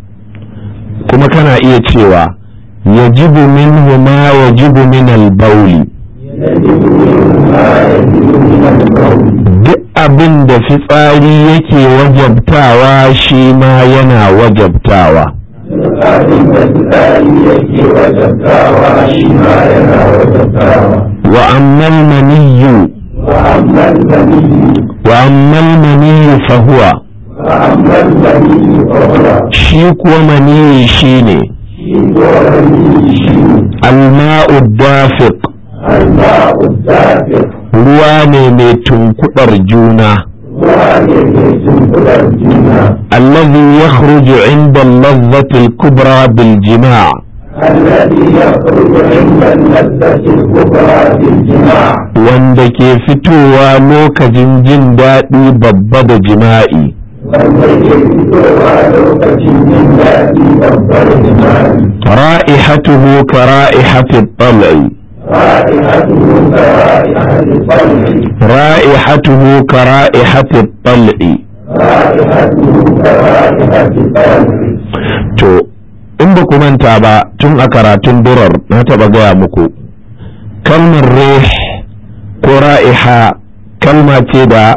kuma kana iya cewa yajibu minhu ma yajibu min al-bauli
يجب منه ما يجب من البول
duk abin da fitsari yake wajabtawa shi ma yana wajabtawa
duk abin da fitsari yake wajabtawa shi ma yana wajabtawa
wa ammal maniyyu
وأما البني
wa ammal maniyyu fa huwa
وأما البني فهو
shi kuwa maniyyi shine
شيء ولي شيء
alma'u dafiq
الماء الدافق
ruwa ne mai tunkudar juna
وعليه تنقل الجنة
الذي يخرج عند اللذة الكبرى بالجماع
الذي يخرج عند اللذة الكبرى بالجماع
wanda ke fitowa lokacin jin daɗi babba da jima'i
والذي يفتوى لوكة من ذاتي أفضل جماعي
ra'ihatuhu ka ra'ihati tal'i
رائحته كرائحة الطلع
ra'ihatuhu ka ra'ihati tal'i
رائحته كرائحة الطلع
to in ba ku manta ba tun a karatun durar na taɓa gaya muku kalmar rih ko ra'iha kalma ce da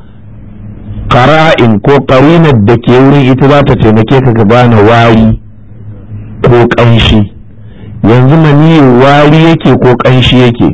ƙara'in ko ƙarinar da ke wurin ita za ta taimake ka ka gane wari ko ƙanshi yanzu mani wari yake ko ƙanshi yake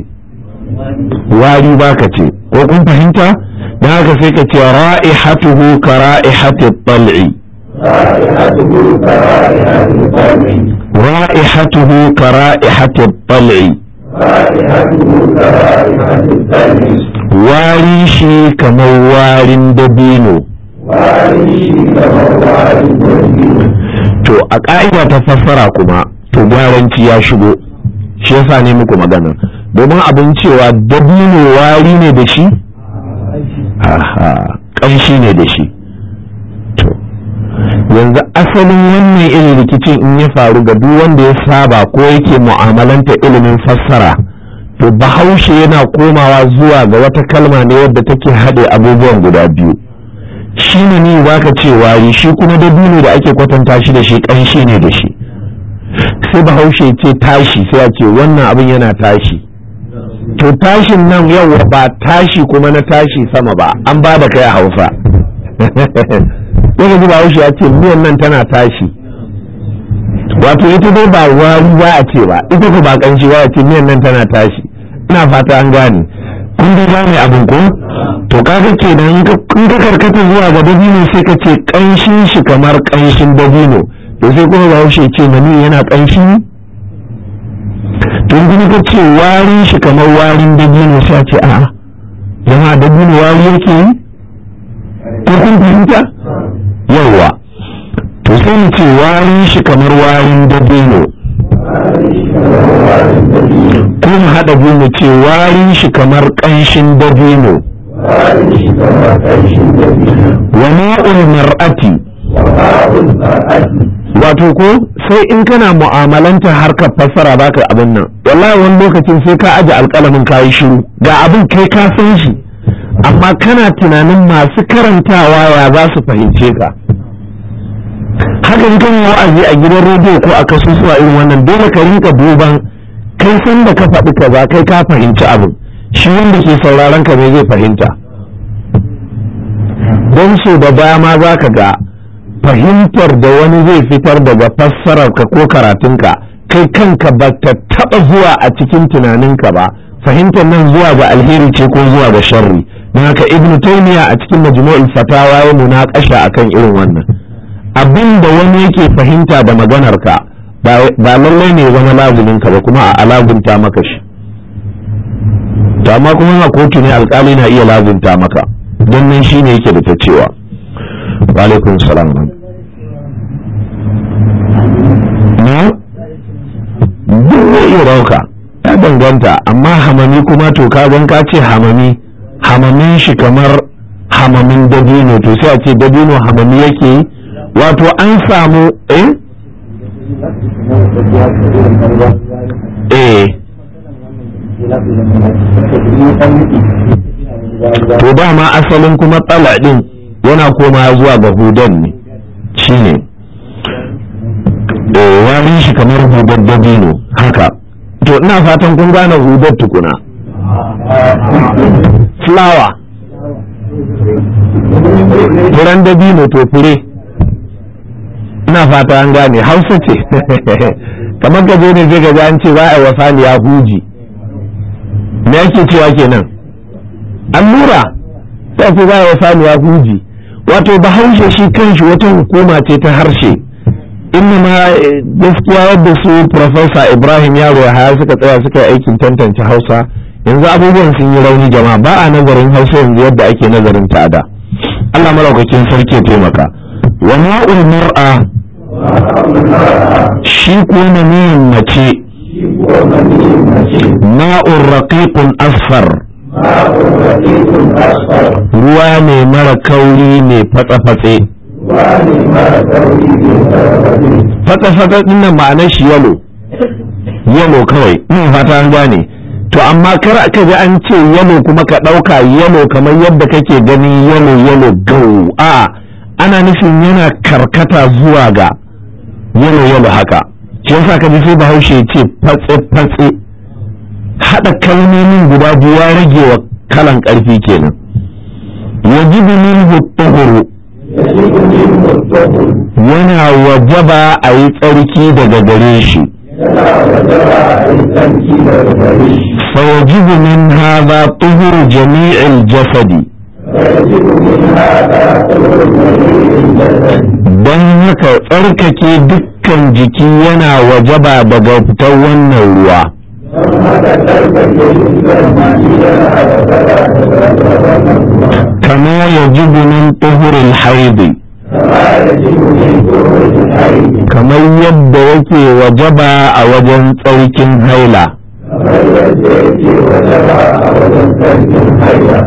wari baka ce ko kun fahimta na haka sai ka ce ra'ihatuhu ka ra'ihati tal'i
رائحته كرائحة الطلع
رائحته كرائحة الطلع
رائحته كرائحة الطلع
wari shi kamar warin dabino
وعليه كموال الدين
to a ƙa'ida ta fassara kuma to gwaranci ya shigo shi yasa ne muku magana domin abin cewa dabino wari ne da shi aha ƙanshi ne da shi to yanzu asalin wannan irin rikicin in ya faru ga duk wanda ya saba ko yake mu'amalanta ilimin fassara to bahaushe yana komawa zuwa ga wata kalma ne wadda take haɗe abubuwan guda biyu shi ne ni za ka ce wari shi kuma dabino da ake kwatanta shi da shi ƙanshi ne da shi sai bahaushe ce tashi sai a ce wannan abin yana tashi to tashin nan yau ba tashi kuma na tashi sama ba an ba da kai a hausa sai ji bahaushe ya ce miyan nan tana tashi wato ita dai ba wari za a ce ba ita ko ba ƙanshi ba a ce miyan nan tana tashi ina fata an gane kun dai gane abin ko to kaga kenan in ka karkata zuwa ga dabino sai ka ce kanshin shi kamar kanshin dabino to sai kuma bahaushe ce mani yana kanshi to in kuma ka ce warin shi kamar warin dabino sai a ce a'a jama'a dabino wari yake yi ko kun fahimta yawwa to sai mu ce warin shi kamar warin dabino ko mu haɗa biyu mu ce warin shi kamar ƙanshin dabino wa ma'ul mar'ati wato ko sai in kana mu'amalanta harkar fassara baka abin nan wallahi wani lokacin sai ka aje alƙalamin kayi shiru ga abin kai ka san shi amma kana tunanin masu karantawa ya za su fahimce ka haka in kan wa'azi a gidan rediyo ko a kasusuwa irin wannan dole ka rinka duban kai san da ka faɗi kaza kai ka fahimci abin shi wanda ke sauraron ka ne zai fahimta don so da dama za ka ga fahimtar da wani zai fitar daga fassarar ka ko karatunka kai kanka ba ta taɓa zuwa a cikin tunaninka ba fahimtar nan zuwa ga alheri ce ko zuwa ga sharri don haka ibnu taymiya a cikin majmu'ul fatawa ya munakasha akan irin wannan abin da wani yake fahimta da maganar ka ba lallai ne zama lazumin ka ba kuma a alagunta maka shi to amma kuma a kotu ne alkali na iya lazunta maka don nan shine yake da ta cewa wa alaikum salam na duk zai iya rauka ya danganta amma hamami kuma to ka gan ka ce hamami hamamin shi kamar hamamin dabino to sai a ce dabino hamami yake yi wato an samu eh eh to dama asalin kuma tsala din yana koma zuwa ga hudan ne shine eh wani shi kamar hudar dabino haka to ina fatan kun gane hudar tukuna flower furen dabino to fure ina fata an gane hausa ce kamar gaje ne zai gaji an ce za a yi wa saniya huji me yake cewa kenan allura sai ce za a yi wa saniya huji wato bahaushe shi kanshi wata hukuma ce ta harshe inna ma gaskiya yadda su profesa ibrahim yaro ya haya suka tsaya suka yi aikin tantance hausa yanzu abubuwan sun yi rauni jama'a ba a nazarin hausa yanzu yadda ake nazarin ta da allah maraukakin sarki ya taimaka wa ma'ul mar'a shi ko maniyin mace ma'ul raqiqun asfar ruwa ne mara kauri ne fatsa-fatse fatsa-fatsa dinnan ma'anar shi yalo yalo kawai ina fata an gane to amma kar ka ji an ce yalo kuma ka ɗauka yalo kamar yadda kake gani yalo yalo gau a ana nufin yana karkata zuwa ga yalo yalo haka shi yasa ka ji sai bahaushe ce fatse fatse haɗa kalmomin guda biyu ya rage wa kalan ƙarfi kenan yajibu minhu tuhuru yana wajaba a yi tsarki daga gare shi فيجب من هذا طهر جميع الجسد don haka tsarkake dukkan jiki yana wajaba daga fitar wannan ruwa kama yajibu min tuhuril haidi kamar yadda yake wajaba a wajen tsarkin haila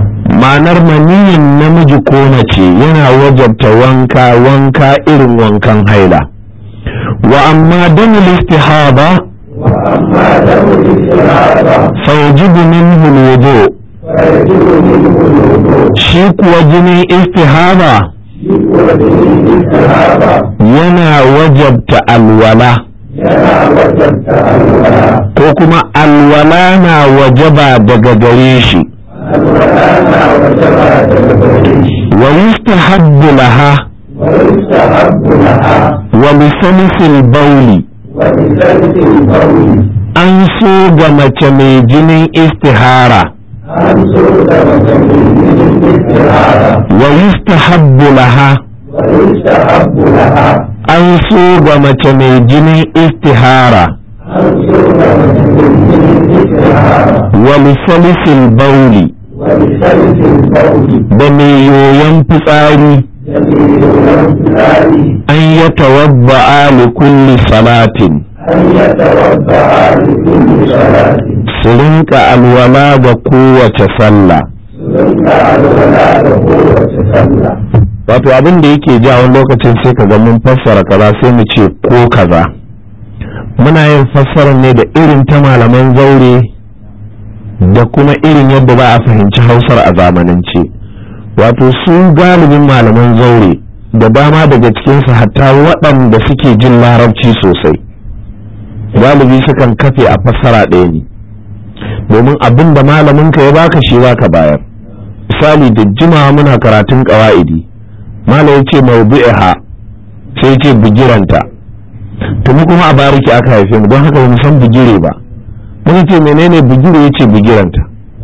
ma'anar maniyin namiji ko mace yana wajabta wanka wanka irin wankan haila wa amma damul istihaba
وأما دم الاستنابة
fayajibu minhu alwudu
فيجب منه الوضوء
shi kuwa jinin istihaba
ودم الاستنابة
yana wajabta alwala
ينا وجدت الولاء
ko kuma alwala na wajaba daga gare shi
الولاء وجب تدبريش
wa yustahabbu laha
ويستحب لها
wa lisanisil bauli
وبثلث القول
an so ga mace mai jinin istihara
أن سود وتمييز الاستعارة
wa yustahabbu laha
ويستحب لها
an so ga mace mai jinin istihara
أن سود وتمييز الاستعارة
wa lisanisil bauli
وبثلث القول
da mai yoyon fitsari
جميل الأمثال
an ya tawadda'a li kulli salatin
أن يتوضأ لكل صلاة
su rinka alwala ga kowace sallah
ثم الولاء قوة صلى
wato abin da yake ja wani lokacin sai ka ga mun fassara kaza sai mu ce ko kaza muna yin fassara ne da irin ta malaman zaure da kuma irin yadda ba a fahimci hausar a zamanance wato su galibin malaman zaure da dama daga cikinsu hatta waɗanda suke jin larabci sosai galibi sukan kafe a fassara ɗaya ne domin abin da malaminka ya baka shi ka bayar misali da jimawa muna karatun ƙawa'idi mala ya ce mawdu'iha sai ce bigiranta to mu kuma a bariki aka haife mu don haka ba mu san bigire ba mun ce menene bigire ya ce bigiranta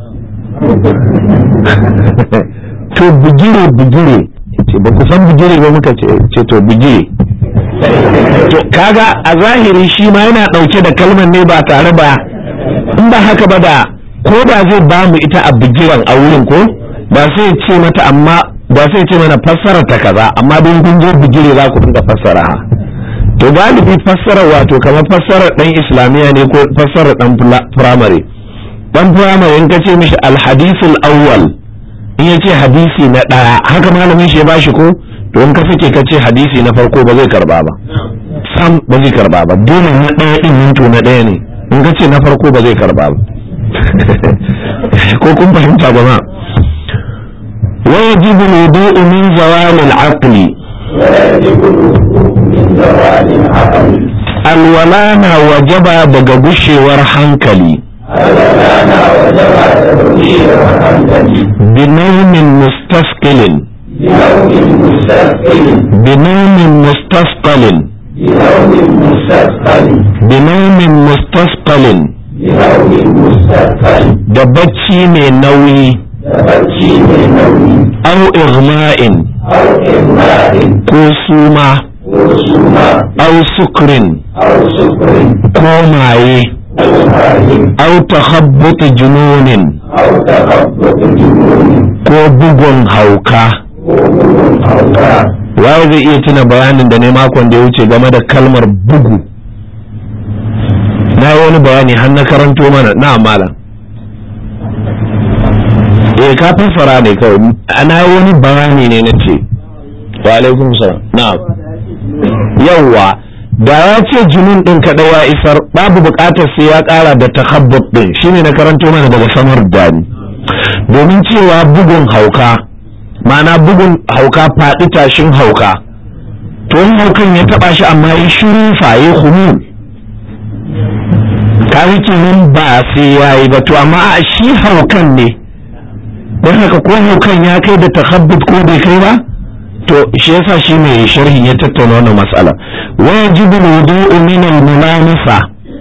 to bigire bigire ce ba ku san bigire ba muka ce ce to bigire to kaga a zahiri shi ma yana dauke da kalmar ne ba tare ba in ba haka ba da ko da zai ba mu ita a bigiran a wurin ko ba sai ce mata amma ba sai ce mana fassara ta kaza amma don kun je bigire za ku dinga fassara ha to galibi fassara wato kamar fassara dan islamiya ne ko fassara dan firamare dan firamare in ka ce mishi alhadisul awwal in ya ce hadisi na ɗaya haka malamin shi ya bashi ko to in ka sake ka ce hadisi na farko ba zai karba ba sam ba zai karba ba dole na ɗaya ɗin minto na ɗaya ne in ka ce na farko ba zai karba ba ko kun fahimta jama'a ويجب الوضوء من زوال العقل
ويجب الوضوء من زوال العقل
الولانا وجب daga gushewar hankali
الولاء وجب تبشير وحمدني
بنوم مستثقل
بنوم مستثقل
بنوم مستثقل
بنوم مستثقل
بنوم مستثقل
بنوم مستثقل
da bacci mai nauyi
da bacci mai nauyi
au igma'in
أو إغماء
ko suma
ko suma
au sukrin
أو سكر
ko maye
أو هارم
au takhabbut jununin
أو تخبط جنون
ko bugun hauka
وغلو أوراق
waye zai iya tuna bayanin da ne makon da ya wuce game da kalmar bugu na yi wani bayani har na karanto mana na malam eh ka fassara ne kawai na yi wani bayani ne na ce wa alaikum salam na'am yawwa da ya ce junun din kadai ya isar babu bukatar sai ya kara da takhabbut din shine na karanto mana daga samar dani domin cewa bugun hauka ma'ana bugun hauka faɗi tashin hauka to in haukan ya taba shi amma ya shiru faye humul kaga kenan ba sai yayi ba to amma a shi haukan ne don haka ko haukan ya kai da takhabbut ko bai kai ba to shi yasa shi mai sharhi ya tattauna wannan mas'ala wajibu wudu'u min al-mulamasa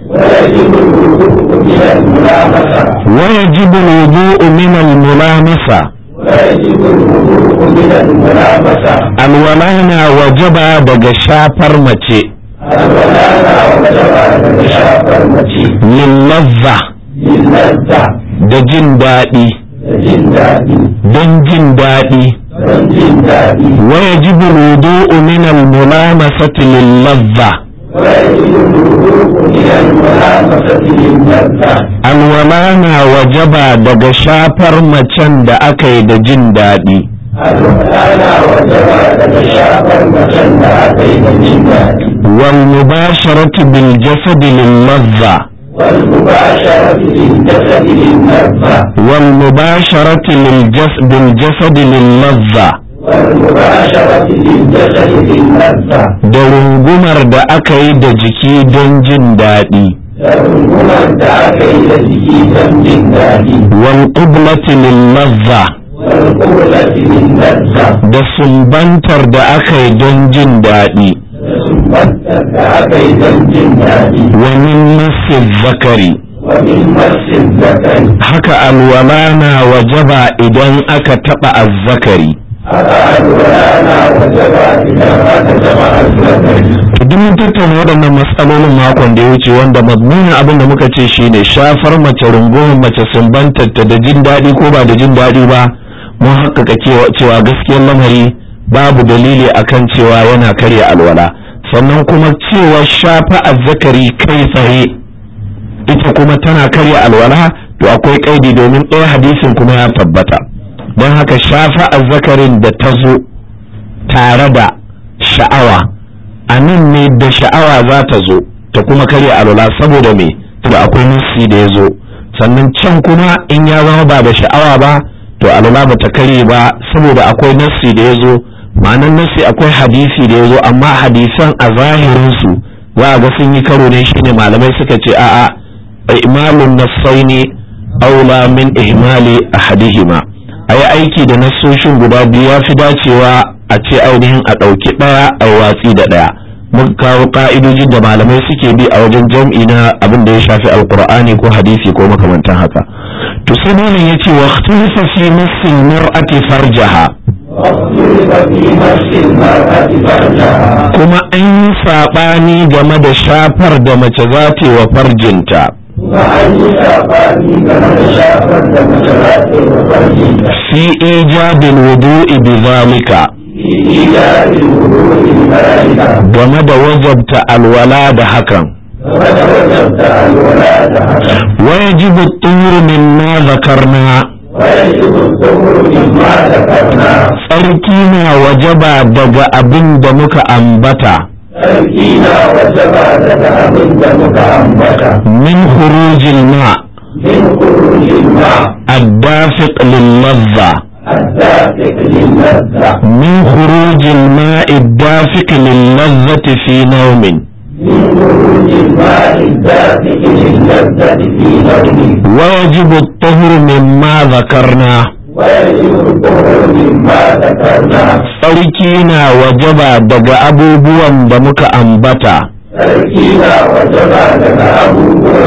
ويجب الوضوء من الملامسة
ويجب الوضوء من
ويجب الوضوء من
الملامسة
الملامسة
alwalana wajaba daga shafar mace
الولاء وجب شاف المتي
lillazza
للذة
da jin daɗi
جندادي
don jin daɗi
جندادي
ويجب الوضوء من الملامسة للذة
ويجب الوضوء من الملامسة للذة
alwala na wajaba daga shafar macen da aka yi da jin daɗi
الولاء وجب تتشافى المكان أتيت الجنة
wal mubasharatu bil jasadi lil ladha
والمباشرة للجسد للنفة
wal mubasharatu lil jas bil jasadi lil ladha
والمباشرة للجسد للنفة
da rungumar da aka yi da jiki don jin daɗi
فالهمم دعك إلى جديدا من ذلك
wal qiblati lil ladha
والقبلة للنفة
da sumbantar da aka yi don jin daɗi
ثم دعك إلى الجنة
wa min massi zakari
ومن مس الذكر
haka alwala na wajaba idan aka taɓa azzakari
أفعل ولانا وجب إذا مات جمع الذكر
to duk mun tattauna waɗannan matsalolin makon da ya wuce wanda mazmunin abin da muka ce shine shafar mace rungumar mace sumbantar ta da jin daɗi ko ba da jin daɗi ba mun haƙƙaƙa cewa cewa gaskiyar lamari babu dalili akan cewa yana karya alwala sannan kuma cewa shafa azzakari kai tsaye ita kuma tana karya alwala to akwai kaidi domin ɗaya hadisin kuma ya tabbata don haka shafa azzakarin da ta zo tare da sha'awa a nan ne da sha'awa za ta zo ta kuma karya alwala saboda me da akwai nassi da ya zo sannan can kuma in ya zama ba da sha'awa ba to alwala ba ta karye ba saboda akwai nassi da ya zo ma'anan nassi akwai hadisi da ya zo amma hadisan a zahirinsu za a ga sun yi karo ne shine malamai suka ce a'a imalun nassaini aula min ihmali ahadihima a yi aiki da nassoshin guda biyu ya fi dacewa a ce ainihin a ɗauki ɗaya a watsi da ɗaya muka kawo ƙa'idojin da malamai suke bi a wajen jam'i na abin da ya shafi alkur'ani ko hadisi ko makamantan haka to sai malam ya ce wa ikhtilafa fi nassin mar'ati farjaha
واختلف في مس المرأة فرجها
kuma an yi saɓani game da shafar da mace za ta yi wa farjinta
وأن يشافاني كما تشافت المسرات وفرجها
fi ijabil wudu'i bi zalika
في إيجاد الوضوء الملائكة
game da wajabta alwala da hakan
وقد وجبت الولاد حسن
ويجب الطهور مما ذكرنا
ويجب الظهر مما ذكرنا
tsarki na wajaba daga abin da muka ambata
تركينا وجب لك أبن متأمتا
min khurujil ma
من خروج الماء
الدافق لللذة
الدافق للذة
من خروج الماء الدافق للذة في نوم
من خروج الماء الدافق للذة في نوم
ويجب الطهر مما ذكرنا
ويجب الظهر مما ذكرنا
tsarki na wajaba daga abubuwan da muka ambata
تركينا وجب لك أبوه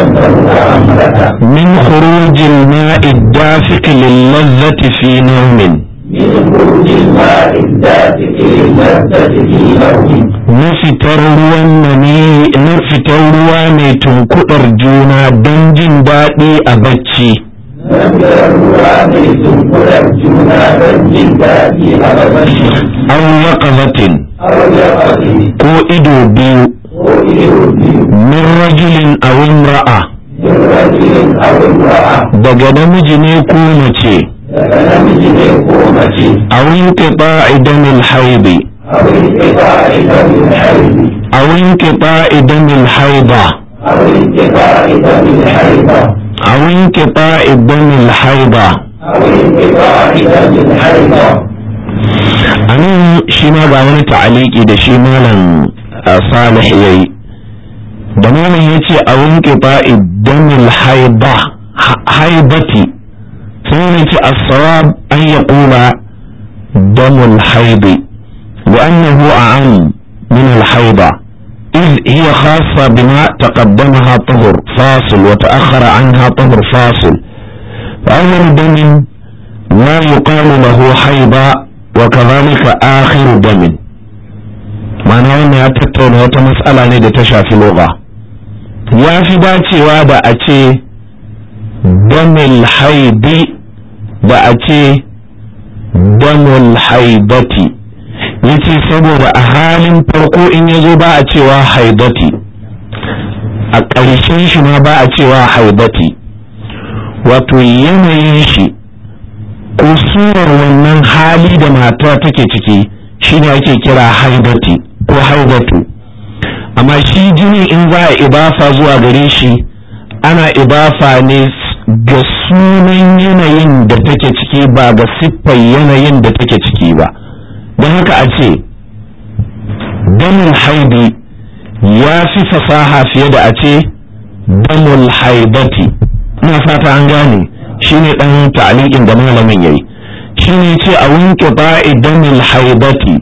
متأمتا
min khurujil ma'i الدافق للذة في نوم
من خروج الماء الدافق للذة في نوم
na fitar ruwan mani na fitar ruwa mai tunkuɗar juna don jin daɗi a bacci
Nafiyar ruwa mai tunkuɗar juna don jin daɗi a gabashi,
aw yaqzatin
auyakasi
ko ido biyu
ko iyo biyu,
min rajulin aw imra'a
yin rajulin abin ra'a,
daga namiji ne ko mace
daga namiji ne ko mace,
aw inqita'i damil haidi
abin kifa idan min haibi,
aw inqita'i damil haida
abin kifa idan min haiba,
aw inqita'i damil haida
abin kifa idan min haiba.
anan shi ma ga wani ta'aliki da shi malam uh, salih yayi da malam yace a wanke ba'i damil haiba ha- haibati sai ne ce as-sawab an yaqula damul haibi لأنه أعم من الحيضة إذ هي خاصة بما تقدمها طهر فاصل وتأخر عنها طهر فاصل فأول دم لا يقال له حيضة وكذلك آخر دم ma'ana wannan ya tattauna wata matsala ne da ta shafi loga ya fi dacewa da a ce damil haidi da a ce damul haidati yace saboda a halin farko in ya zo ba a cewa haidati a ƙarshen shi ma ba a cewa haibati wato yanayin shi ko surar wannan hali da mata take ciki shine ake kira haibati ko haibatu amma shi jini in za a ibafa zuwa gare shi ana ibafa ne ga sunan yanayin da take ciki ba ga siffar yanayin da take ciki ba don haka a ce damul haidi ya fi fasaha fiye da a ce damul haibati ina fata an gane shine dan ta'liqin da malamin yayi shine ce a wanke ba'i damul haibati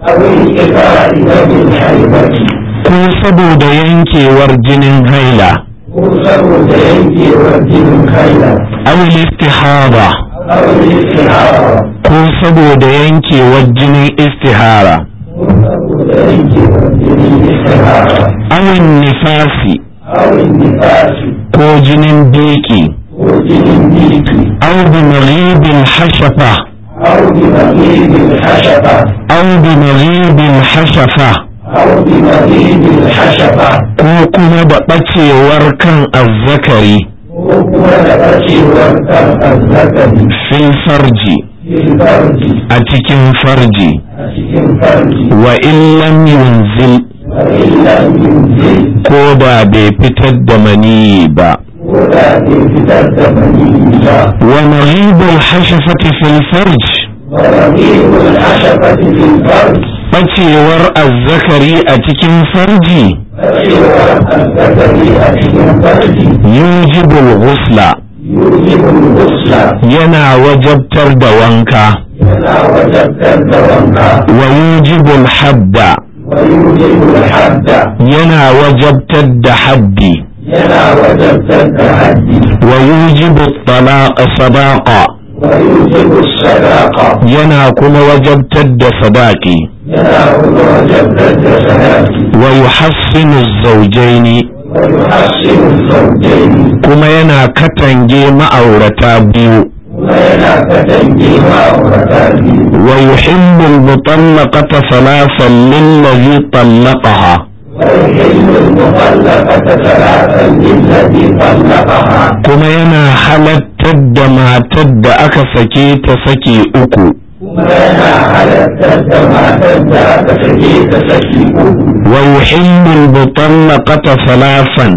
ko saboda yankewar jinin haila
ko saboda yankewar jinin haila
aw istihara
aw istihara
ko saboda yankewar jinin istihara
ko saboda yankewar jinin istihara
aw nifasi
aw nifasi
ko jinin biki
ko jinin biki
aw bi maghibil hashafa
aw bi maghibil hashafa
aw bi maghibil hashafa
aw bi maghibil hashafa
ko kuma da bacewar kan azzakari
ko kuma da bacewar kan azzakari
fil farji
fil farji
a cikin farji
a cikin farji
wa in lam yunzil
wa illam yunzil
ko da bai fitar da maniyi ba
ko da bai fitar da maniyyi ba
wa maghibul hashafati fil farj
wa rabi'ul hashafati fil farj
bacewar azzakari a cikin farji
bacewar azzakari a cikin farji
yujibul ghusla
yujibul ghusla
yana wajabtar da wanka
yana wajabtar da wanka
wa yujibul hadda
wa yujibul hadda
yana wajabtar da haddi
yana wajabtar da haddi
wa yujibu talaqa sadaqa
wa yujibu sadaqa
yana kuma wajabtar da sadaqi
yana kuma wajabtar da sadaqi
wa yuhassinu zawjaini
wa yuhassinu zawjaini
kuma yana katange ma'aurata biyu
kuma yana katange ma'aurata biyu
wa yuhibbu al-mutallaqata thalathan lillazi طلقها
ويحل المطلقة ثلاثا للذي طلقها
kuma yana halattar da matar da aka sake ta sake uku
kuma yana halartar da matar da aka sake ta saki uku
wa yuhibbu al-mutallaqata thalathan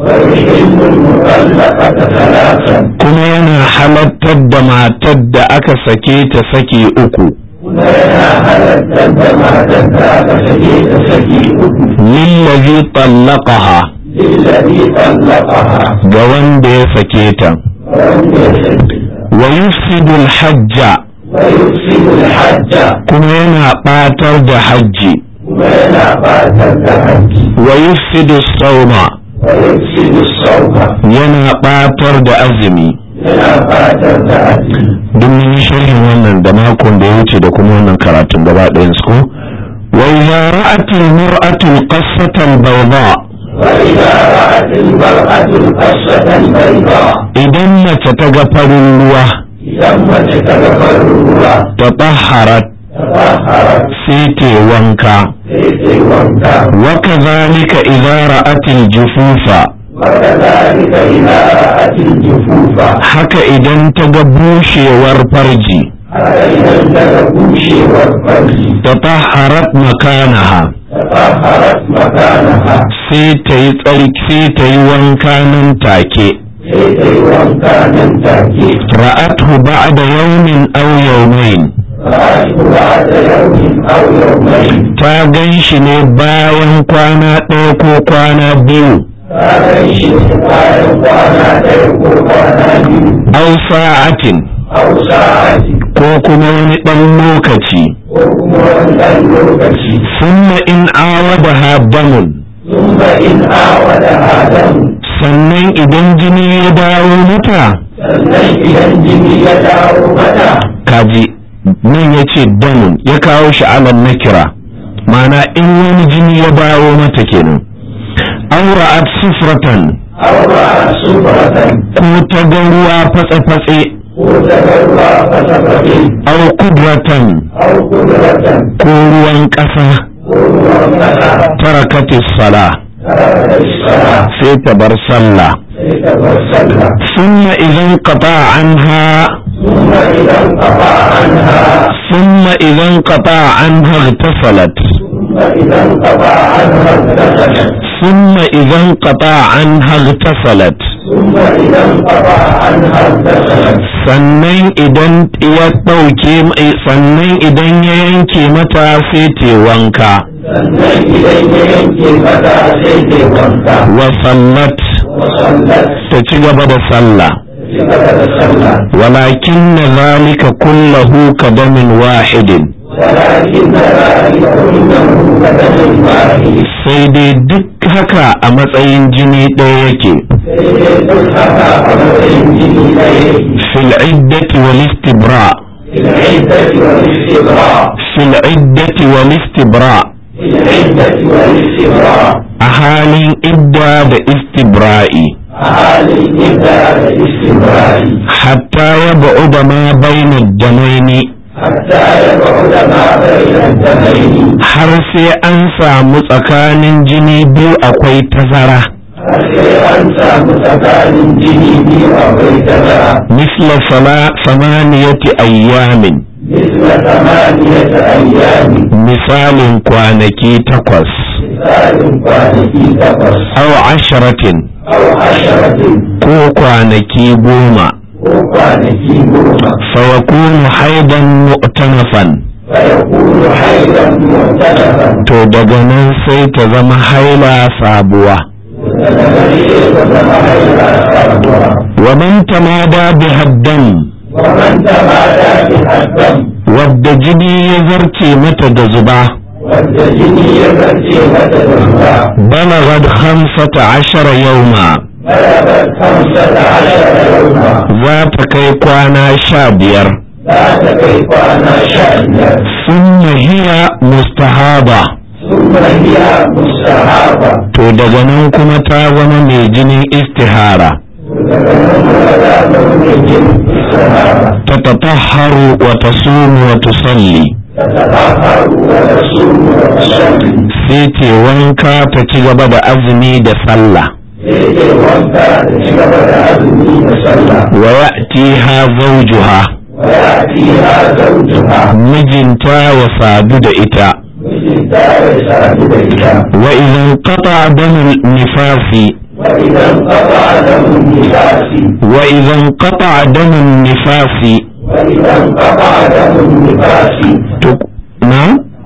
ويحل المطلقة ثلاثا
kuma yana halattar da matar da aka sake ta sake uku
kuma yana halartar da matar da aka sake ta saki uku
lillazi طلقها
للذي طلقها
ga wanda ya sake ta
ولم يسك
wa yufsidu al-hajja
ويفسد الحج
kuma yana ɓatar da hajji
kuma yana batar da حج
wa yufsidu as-sawma
ويفسد الصوم
yana ɓatar da azumi
yana batar da حج
duk mun yi sharhin wannan da makon da ya wuce da kuma wannan karatun gaba ɗayan su ko wa idza ra'at al-mar'atu al-qassata al-bayda
وإذا رأت المرأة القصة البيضاء
idan mace ta ga farin ruwa
إذا ما تتغفر الروح
ta taharat
تطهرت
sai ta wanka
في وانكا
wa kadhalika idza ra'at al-jufufa
وكذلك إذا رأت الجفوف
haka idan ta ga bushewar farji
حتى إذا انتهى والفرج
ta taharat makanaha
تطهرت مكانها
sai ta yi tsarki sai ta yi wanka nan take
في وانكا ننتهي
ra'athu ba'da yawmin aw yawmayn
رأته بعد يوم أو يومين
ta gan shi ne bayan kwana ɗaya ko kwana biyu
هذا الشيء قال وانا تيقظ وانا
aw sa'atin
أو ساعة
ko kuma wani ɗan lokaci
وكمان اللوكسي
summa in awadaha damun
ثم إن آودها دم
sannan idan jini ya dawo mata
sannan idan jini ya dawo mata
kaji nan ya ce damun ya kawo shi alam na kira mana in wani jini ya dawo mata kenan aura'at sufratan
aura sufratan
ko ta ga ruwa fatse-fatse
ko tagarwa fasafate
au kudratan
au kudratan
ko ruwan ƙasa
ko ruwan kasa
tarakatis sala sai ta bar sallah summa idan qata anha summa idan qata anha igtasalat summa idan qata anha igtasalat sannan idan ya ɗauke sannan idan ya yanke mata sai te wanka
sannan idan ya yanke mata sai ke wanka
wa sallat
wasallat
ta ci gaba da sallah
ci gaba da sallah
walakin na zalika kullahu ka damin wahidin
walakin na ra'ayi kullahu kadamin wahid
sai dai duk haka a matsayin jini ɗaya yake
sai dai duk haka a matsayin jini ɗaya
fil iddati wal istibra
في العدة والاستبراء
fil iddati wal istibra
في العدة والاستبراء
a halin idda da istibra'i
أهالي الإبداع الاستبراء
hatta ya ba'uda ma bayna damaini
حتى يبعد ما بين الدمين
har sai an samu tsakanin jini biyu akwai tazara
sai an samu tsakanin jini biyu akwai tazara
misla sala samaniyati ayyamin
مثل ثمانية أيام
misalin kwanaki takwas
مثال kwanaki takwas
aw asharatin
أو عشرة
ko kwanaki goma
ko kwanaki goma
fayakunu haidan mu'tanafan
فيكون حيضا معترفا
to daga nan sai ta zama haila sabuwa
وتتبين وتم حيضا صابرا
wa man tamada bi haddam
ومن تمادى بها الدم
wadda jini ya zarce mata da zuba
والجني يبكي وتدفع
بلغت خمسة عشر يوما
بلغت خمسة عشر يوما
za ta kai kwana sha biyar
ذات كيف أنا شأنا
ثم هي مستحابة
ثم هي مستحابة
to daga nan kuma ta zama mai jinin istihara ta tatahharu wa tasumu wa tusalli
تتطهر وتصوم وتصلي
sai ce wanka ta ci gaba da azumi da sallah
يجي وانت تجب أذني وصلى
wa ya'tiha zawjuha
ويأتيها زوجها
mijinta ya sadu da ita
مثل دار ساجدها
wa idan qata damu nifasi
وإذا انقطع دم النفاس
wa idan qata damu nifasi
وإذا انقطع دم النفاس
to na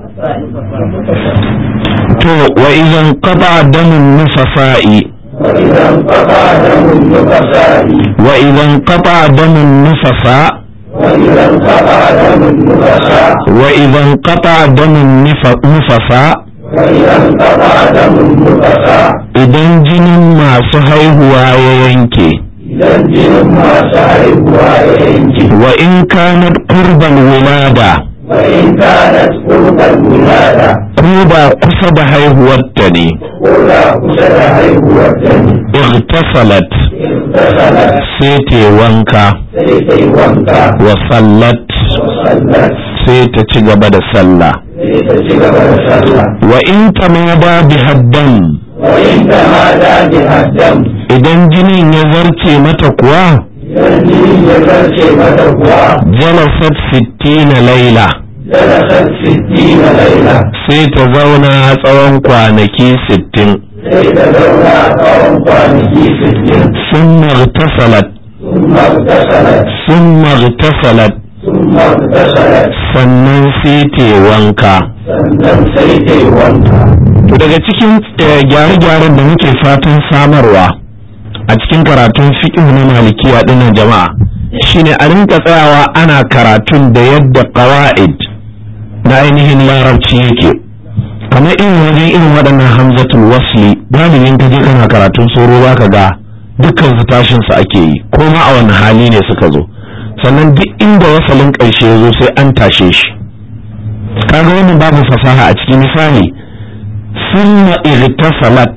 to wa idan qata damu nifasa'i
وإذا انقطع دم النفساء
wa idan qata damu nifasa
وإذا انقطع دم النفساء
wa idan qata damu nifasa
وإذا انقطع دم النفساء
idan jinin masu haihuwa ya yanke
إذا الجن ما سعيبها ينجي
wa in kanat qurban wilada
وإن كانت قرب الولادة
ko ba kusa da haihuwarta ne
ولا قسد هيبوة
igtasalat
اغتسلت
sai ta wanka
سيتي وانكا
wa sallat
وصلت
sai ta ci gaba da sallah
سيتجب وصلى
wa in tamada bi haddan
وإن تمادى بها الدم
idan jinin ya zarce mata kuwa
ينجي يفرش متقوى
jalasat sittina laila
جلست ستين ليلة
sai ta zauna tsawon kwanaki sittin
سيتزوى قوم قانجي ستين
summa igtasalat
ثم اغتسلت
summa igtasalat
ثم اغتسلت
sannan sai ta yi wanka
sannan sai ta yi wanka
to daga cikin eh, gyare-gyaren da muke fatan samarwa a cikin karatun fiqh na malikiya dinnan jama'a shine a rinka tsayawa ana karatun da yadda qawaid na ainihin larabci yake kamar irin wajen irin waɗannan hamzatul wasli galibin ka je kana karatun tsoro zaka ga dukkan su tashin su ake yi ko ma a wani hali ne suka zo sannan duk inda wasalin ƙarshe ya zo sai an tashe shi kaga wannan babu fasaha a cikin misali sunna irtasalat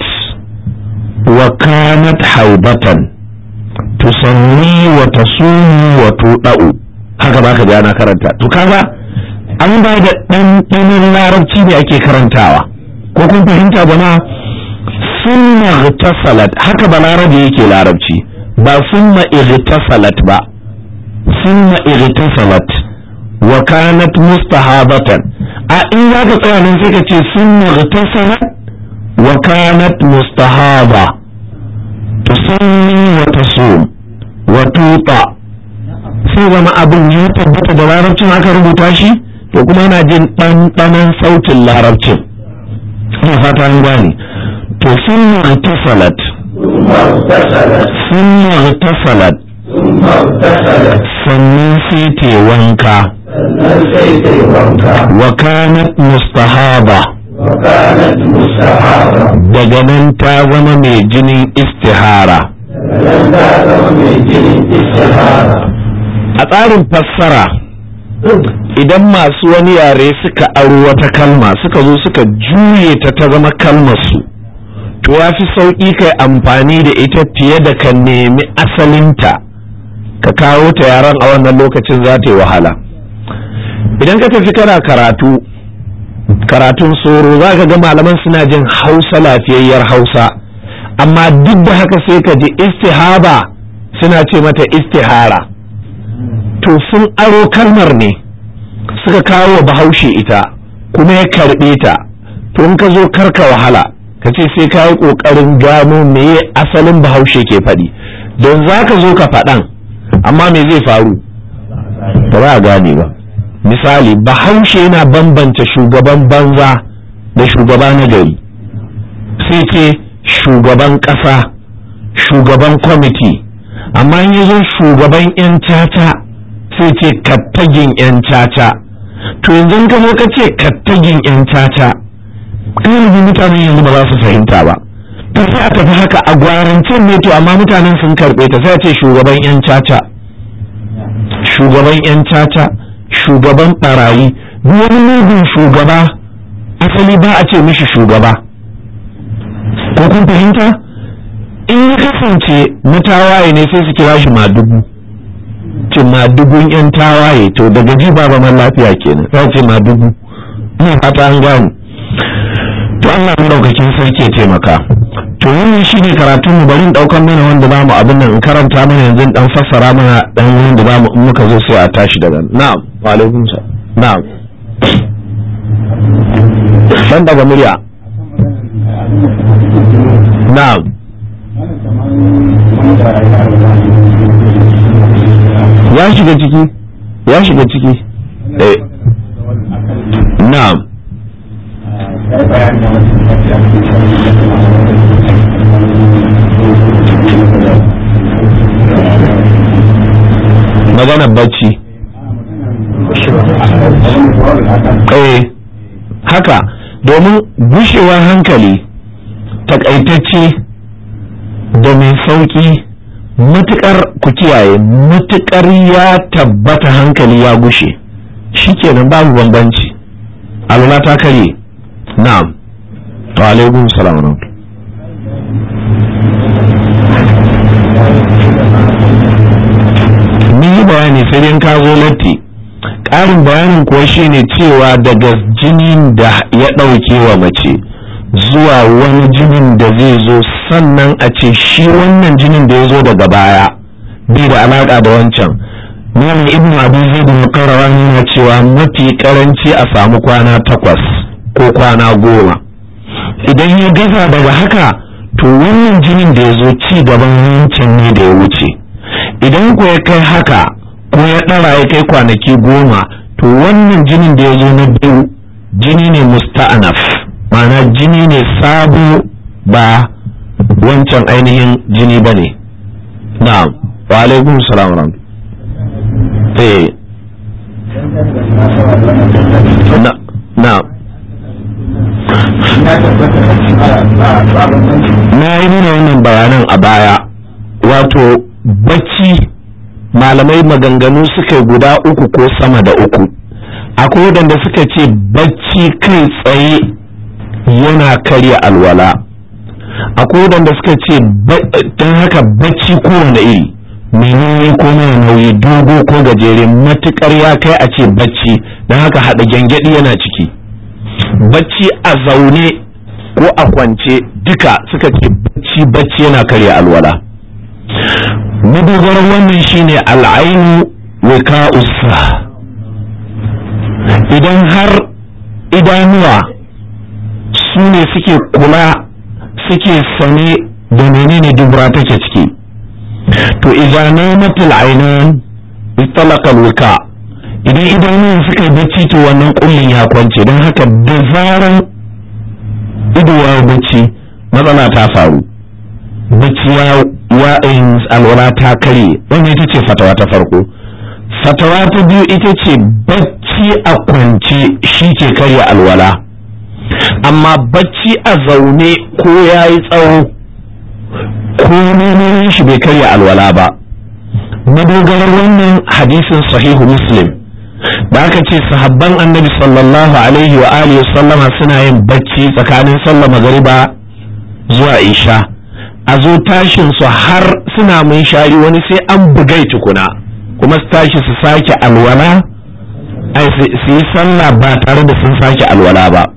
wa kanat haibatan tusanni wa tasumu wa tudau haka baka ji ana karanta to kaga an ba da ɗanɗanon larabci ne ake karantawa ko kun fahimta jama'a summa igtasalat haka balarabe yake larabci ba summa igtasalat ba summa igtasalat wa kanat mustahabatan a in zaka tsaya nan sai ka ce summa igtasalat wa kanat mustahaba tusalli wa tasum wa tuta sai zama abin ya tabbata da larabcin aka rubuta shi to kuma yana jin ɗanɗanon sautin larabcin ina fata an gane to sun tasalat sun tasalat sannan sai te wanka wa kanat mustahaba daga nan ta zama mai jinin istihara a tsarin fassara idan masu wani yare suka aro wata kalma suka zo suka juye ta ta zama kalmarsu to ya fi sauƙi kai amfani da ita fiye da ka nemi asalinta ka kawo ta yaren a wannan lokacin za ta yi wahala idan ka tafi kana karatu karatun soro za ka ga malaman suna jin hausa lafiyayyar hausa amma duk da haka sai ka ji istihaba suna ce mata istihara to sun aro kalmar ne suka kawo wa bahaushe ita kuma ya karɓe ta to in ka zo karka wahala ka ce sai ka yi ƙoƙarin gano meye asalin bahaushe ke faɗi don za ka zo ka faɗan amma me zai faru ba za a gane ba misali bahaushe yana bambanta shugaban banza da shugaba na gari sai ce shugaban ƙasa shugaban kwamiti amma in zo shugaban 'yan caca sai ce kattagin 'yan caca to yanzu ka zo ka ce kattagin 'yan caca galibi mutanen yanzu ba za su fahimta ba to sai a tafi haka a gwarancin ne to amma mutanen sun karɓe ta sai a ce shugaban 'yan caca shugaban 'yan caca shugaban barayi duk wani mugun shugaba asali ba a ce mishi shugaba ko kun fahimta in ya kasance na tawaye ne sai su kira shi madugu ce madugun yan tawaye to daga ji ba zaman lafiya kenan za ce madugu ina fata an gane to Allah madaukakin sarki ya taimaka to wannan shine karatun mu bari daukan mana wanda zamu abin nan in karanta mana yanzu dan fassara mana dan wanda zamu in muka zo sai a tashi daga na'am wa alaikum na'am dan daga murya na'am ya shiga ciki ya shiga ciki eh na'am maganar bacci eh haka domin gushewar hankali takaitacce da mai sauki matukar ku kiyaye matukar ya tabbata hankali ya gushe shikenan babu bambanci alwala ta karye na'am wa alaikum salam ni yi bayani sai dai ka zo latti ƙarin bayanin kuwa shine cewa daga jinin da ya ɗauke wa mace zuwa wani jinin da zai zo sannan a ce shi wannan jinin da ya zo daga baya bai da alaƙa da wancan Malam Ibn Abu Zaid al yana cewa mafi karanci a samu kwana takwas ko kwana goma idan ya gaza daga haka to wannan jinin da ya zo ci gaban wancan ne da ya wuce idan ko ya kai haka ko ya ɗara ya kai kwanaki goma to wannan jinin da ya zo na biyu jini ne musta'anaf ma'ana jini ne sabo ba wancan ainihin jini ba ne na'am wa alaikum salam wa eh na na na yi nuna wannan bayanan a baya wato bacci malamai maganganu suka guda uku ko sama da uku akwai wadanda suka ce bacci kai tsaye yana karya alwala akwai wadanda suka ce don haka bacci kowane iri mai nauyi ko mara nauyi dogo ko gajere matukar ya kai a ce bacci don haka haɗa gyangyaɗi yana ciki bacci a zaune ko a kwance duka suka ce bacci bacci yana karya alwala madogaran wannan shine al'ainu wika usa idan har idanuwa su ne suke kula suke sane da menene dubura take ciki to idan namatul ainan istalaka wika idan idanuwan suka yi bacci to wannan kullin ya kwance don haka da zaran ido ya bacci matsala ta faru bacci ya wa'in alwala ta kare wannan ita ce fatawa ta farko fatawa ta biyu ita ce bacci a kwance shi ke karya alwala amma bacci a zaune ko ya yi tsawo ko neman shi bai karya alwala ba madogarar wannan hadisin sahihu muslim da aka ce sahabban annabi sallallahu alaihi wa alihi sallama suna yin bacci tsakanin sallah magariba zuwa isha a zo tashin su har suna mun shari wani sai an bugai tukuna kuma su tashi su sake alwala ai su yi sallah ba tare da sun sake alwala ba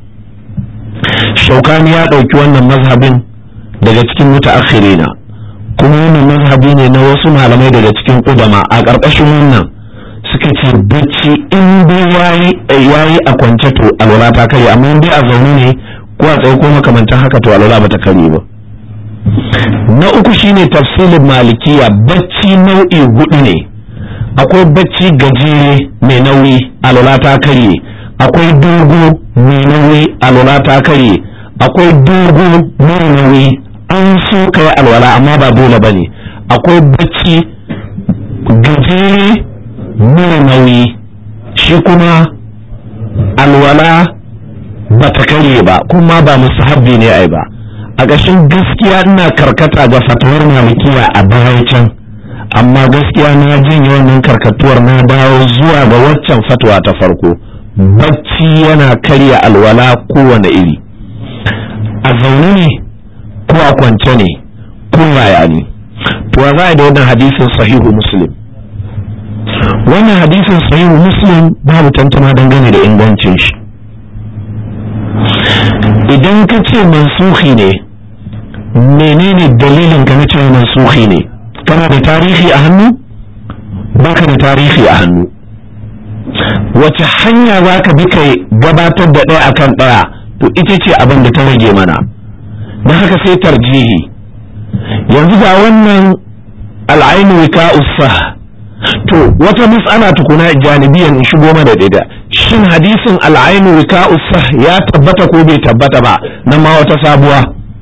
shaukani ya ɗauki wannan mazhabin daga cikin mutaakhirina kuma wannan mazhabi ne na wasu malamai daga cikin ƙudama a ƙarƙashin wannan suka ce bacci in dai yayi a kwance to alwala ta kare amma in dai a zaune ne ko a tsaye ko makamantan haka to alwala bata kare ba na uku shine tafsilin malikiya bacci nau'i hudu ne akwai bacci gajere mai nauyi alwala ta karye akwai dogo mai nauyi alwala ta karye akwai dogo mara nauyi an so kai alwala amma ba dole bane akwai bacci gajere mara nauyi shi kuma alwala ba ta karye ba kuma ba musahabbi ne ai ba a ƙashin gaskiya ina karkata ga fatawar malikiya a baya can amma gaskiya na janye wannan karkatuwar na dawo zuwa ga waccan fatwa ta farko bacci yana karya alwala kowane iri a zaune ne ko a kwance ne ko yaya ne to za a da wannan hadisin sahihu muslim wannan hadisin sahihu muslim babu tantama dangane da ingancin shi idan ka ce mansuhi ne menene dalilin ka na cewa mansuhi ne kana da tarihi a hannu baka da tarihi a hannu wace hanya za ka bi kai gabatar da ɗaya akan ɗaya to ita ce abin da ta rage mana don haka sai tarjihi yanzu ga wannan al'ainu wika usah to wata mas'ala tukuna janibiyan in shigo mana da shin hadisin al'ainu wika usah ya tabbata ko bai tabbata ba na ma wata sabuwa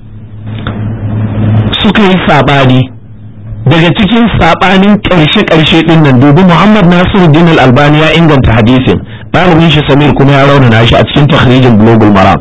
suka yi sabani daga cikin sabanin ƙarshe-ƙarshe ɗin nan dubi Muhammad Nasiruddin Al-Albani ya inganta hadisin ɗalibin shi Samir kuma ya raunana shi a cikin takhrijin Global Maram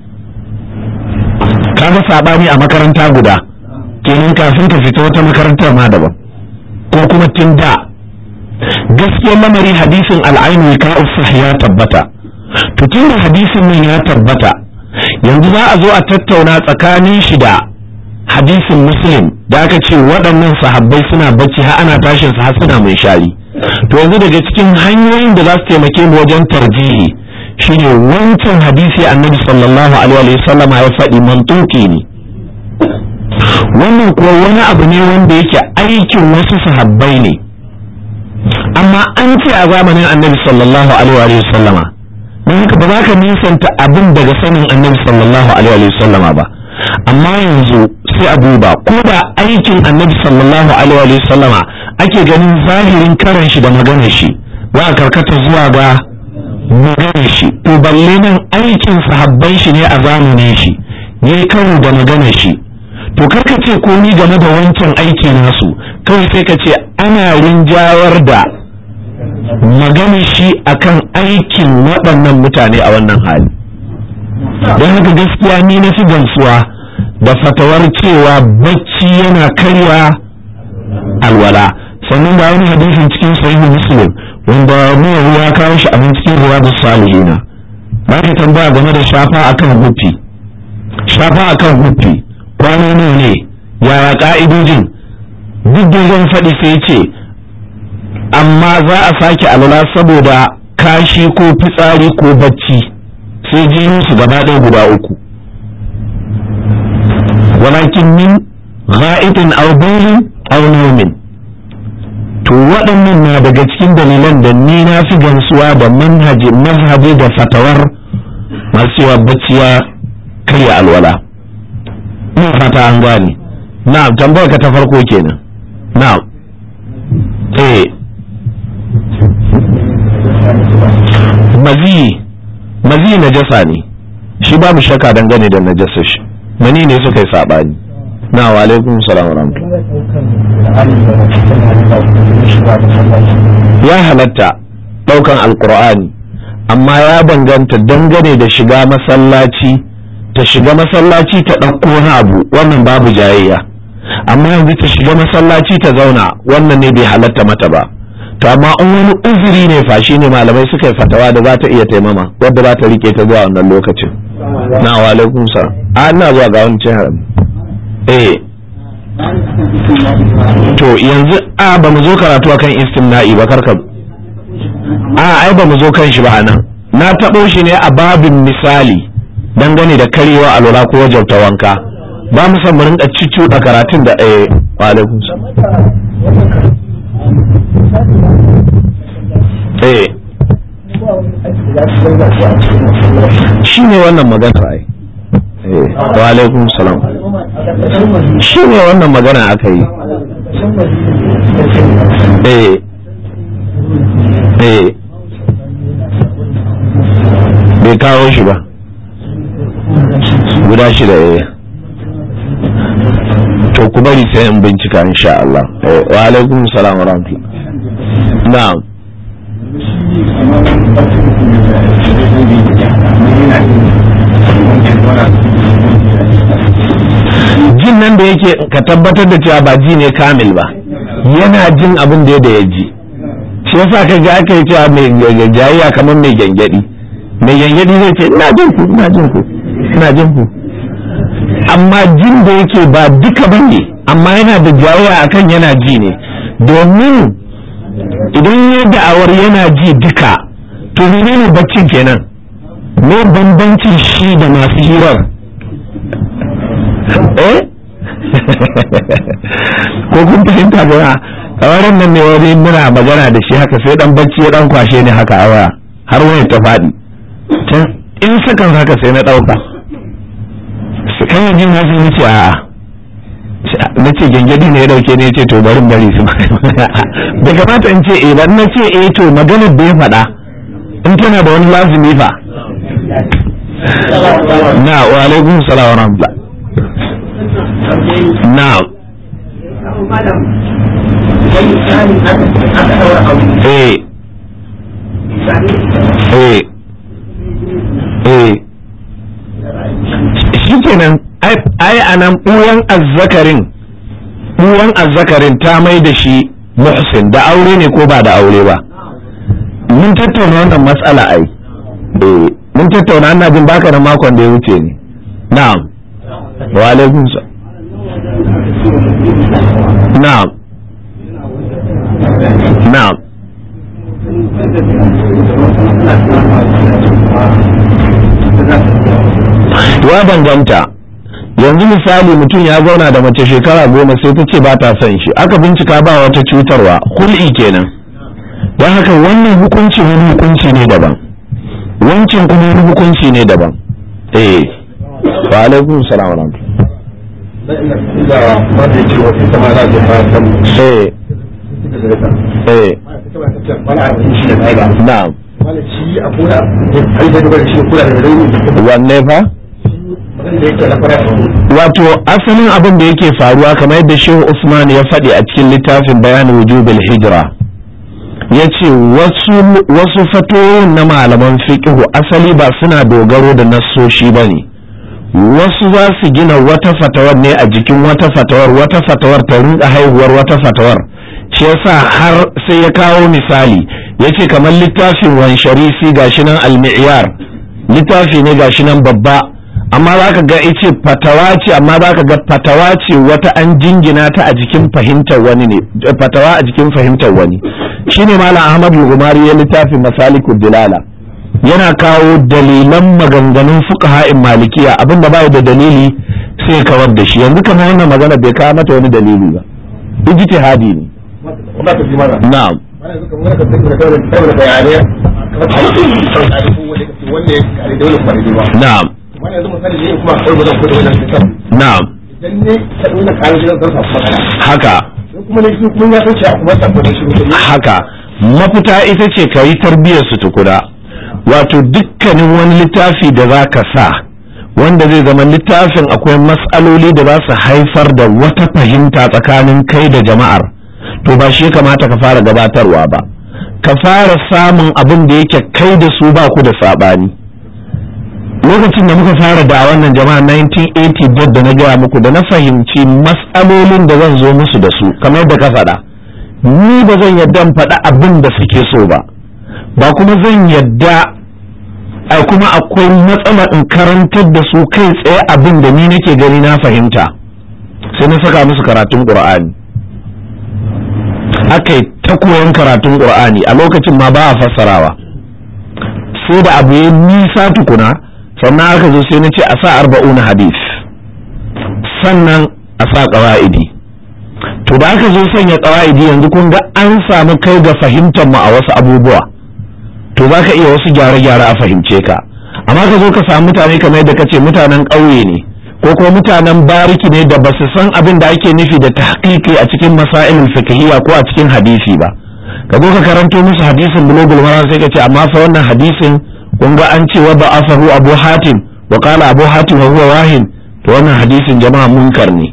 kaga sabani a makaranta guda kenan kafin ka fita wata makarantar ma daban ko kuma tun da gaskiyar lamari hadisin al'ainu ka ya tabbata to tun da hadisin nan ya tabbata yanzu za a zo a tattauna tsakanin shi da hadisin muslim da aka ce waɗannan sahabbai suna bacci har ana tashin su har suna mai shari to yanzu daga cikin hanyoyin da za su taimake mu wajen tarjihi shine wancan hadisi annabi sallallahu alaihi wa sallama ya faɗi mantuki ne wannan kuwa wani abu ne wanda yake aikin wasu sahabbai ne amma an ce a zamanin annabi sallallahu alaihi wa sallama don haka ba za ka nisanta abin daga sanin annabi sallallahu alaihi wa sallama ba amma yanzu sai a duba ko da aikin annabi sallallahu alaihi wa sallama ake ganin zahirin karan shi da maganar shi za a karkata zuwa ga maganar shi to balle nan aikin sahabban shi ne a zamanin shi yayi karo da maganar shi to karka ce ko ni game da wancan aiki nasu kawai sai ka ce ana rinjawar da maganar shi akan aikin waɗannan mutane a wannan hali don haka gaskiya ni na fi gamsuwa da fatawar cewa bacci yana karya alwala sannan ga wani hadisin cikin sahihu muslim wanda mu ya kawo shi a cikin riyadus salihina ba ka tambaya game da shafa akan hufi shafa akan hufi kwana nawa ne yaya ka'idojin duk da zan faɗi sai ce amma za a sake alwala saboda kashi ko fitsari ko bacci sai jinin su gaba ɗaya guda uku walakin min gha'itin aw baylin aw nawmin to waɗannan na daga cikin dalilan da ni na fi gamsuwa da manhaji mazhabi da fatawar masu yawa bacci ya karya alwala ina fata an gane na'am tambayar ka ta farko kenan na'am eh mazi mazi najasa ne shi babu shakka dangane da najasa shi mani ne suka yi sabani na wa alaikum salam wa ya halatta daukan alqur'ani amma ya danganta dangane da shiga masallaci ta shiga masallaci ta ɗauko wani abu wannan babu jayayya amma yanzu ta shiga masallaci ta zauna wannan ne bai halatta mata ba to amma in wani uzuri ne fa ne malamai suka yi fatawa da za ta iya taimama wadda za ta rike ta zuwa wannan lokacin na wa alaikum salam a ina zuwa ga wani cin eh to yanzu a ba mu zo karatu akan istimna'i ba karka a ai ba mu zo kan shi ba anan na taɓo shi ne a babin misali dangane da karewa alwala ko wajabta wanka ba mu san mu rinka da karatun da eh wa alaikum eh shi ne wannan magana ai eh wa alaikum salam shi ne wannan magana aka yi eh eh bai kawo shi ba guda shida eh to ku bari sai in bincika insha Allah wa alaikum salam wa rahmatullah na'am jin nan da yake ka tabbatar da cewa ba ji ne kamil ba yana jin abin da ya ji shi yasa ka ga aka yi cewa mai jayayya kamar mai gyangyaɗi mai gyangyaɗi zai ce ina jin ku ina jin ku ina jin ku amma jin da yake ba duka ba ne amma yana da jayayya akan yana ji ne domin idan ya da'awar yana ji duka to menene baccin kenan me bambancin shi da masu hirar eh ko kun fahimta ga a nan ne wani muna magana da shi haka sai dan bacci ya dan kwashe ni haka a waya har wani ta faɗi can in sakan haka sai na ɗauka su kan yi jin wasu ni ce a'a na ce gyangyadi ne ya dauke ne ya ce to barin bari su da kamata in ce eh ba na ce eh to maganar da ya faɗa in tana da wani lazumi fa na wa alaikum salam wa rahmatullah na eh eh eh shikenan ai anan ɓuyan azzakarin ɓuyan azzakarin ta mai da shi muhsin da aure ne ko ba da aure ba mun tattauna wannan matsala ai eh mun tattauna ana jin baka da makon da ya wuce ne na'am wa alaikum na'am na'am ya danganta yanzu misali mutum ya zauna da mace shekara goma sai ta ce ba ta son shi aka bincika ba wata cutarwa hul'i kenan don haka wannan hukunci wani hukunci ne daban wancan kuma wani hukunci ne daban eh wa alaikum salam wa eh eh na'am wanne fa wato asalin abin da yake faruwa kamar yadda shehu usman ya faɗi a cikin littafin bayanin wujubil hijira ya ce wasu fatoyin na malaman fiƙihu asali ba suna dogaro da nassoshi ba ne wasu za su gina wata fatawar ne a jikin wata fatawar wata fatawar ta rinka haihuwar wata fatawar shi yasa har sai ya kawo misali ya ce kamar littafin wansharisi gashi nan almi'yar littafi ne gashi nan babba amma za ka ga ice fatawa ce amma za ka ga fatawa ce wata an jingina ta a jikin fahimtar wani ne fatawa a jikin fahimtar wani shine malam ahmad lugumari ya littafin masalikud dilala yana kawo dalilan maganganun fuqaha'in malikiya abinda bai da dalili sai kawar da shi yanzu kamar wannan magana bai kawo mata wani dalili ba ijtihadi ne na'am na'am na'am haka haka mafita ita ce ka yi tarbiyyar su tukuna wato dukkanin wani littafi da za ka sa wanda zai zama littafin akwai matsaloli da za su haifar da wata fahimta tsakanin kai da jama'ar to ba shi kamata ka fara gabatarwa ba ka fara samun abin da yake kai da su ba ku da saɓani lokacin da muka fara da wannan jama'a 1980 da na gaya muku da na fahimci matsalolin da zan zo musu da su kamar da ka faɗa ni ba zan yadda in faɗa abin da suke so ba ba kuma zan yadda a kuma akwai matsala in karantar da su kai tsaye abin da ni nake gani na fahimta sai na saka musu karatun ƙur'ani aka yi ta koyon karatun ƙur'ani a lokacin ma ba a fassarawa sai da abu ya nisa tukuna sannan aka zo sai na ce a sa arba'una hadis sannan a sa ƙawa'idi to da aka zo sanya ƙawa'idi yanzu kun ga an samu kai ga fahimtar mu a wasu abubuwa to za ka iya wasu gyare-gyare a fahimce ka amma ka zo ka samu mutane kamar yadda ka ce mutanen ƙauye ne ko kuma mutanen bariki ne da ba su san abin da ake nufi da tahqiqi a cikin masailin fiqhiyya ko a cikin hadisi ba ka zo ka karanto musu hadisin bulugul maram sai ka ce amma fa wannan hadisin kun ga an ce wa ba'afahu abu hatim wa qala abu hatim wa huwa wahin to wannan hadisin jama'a munkar ne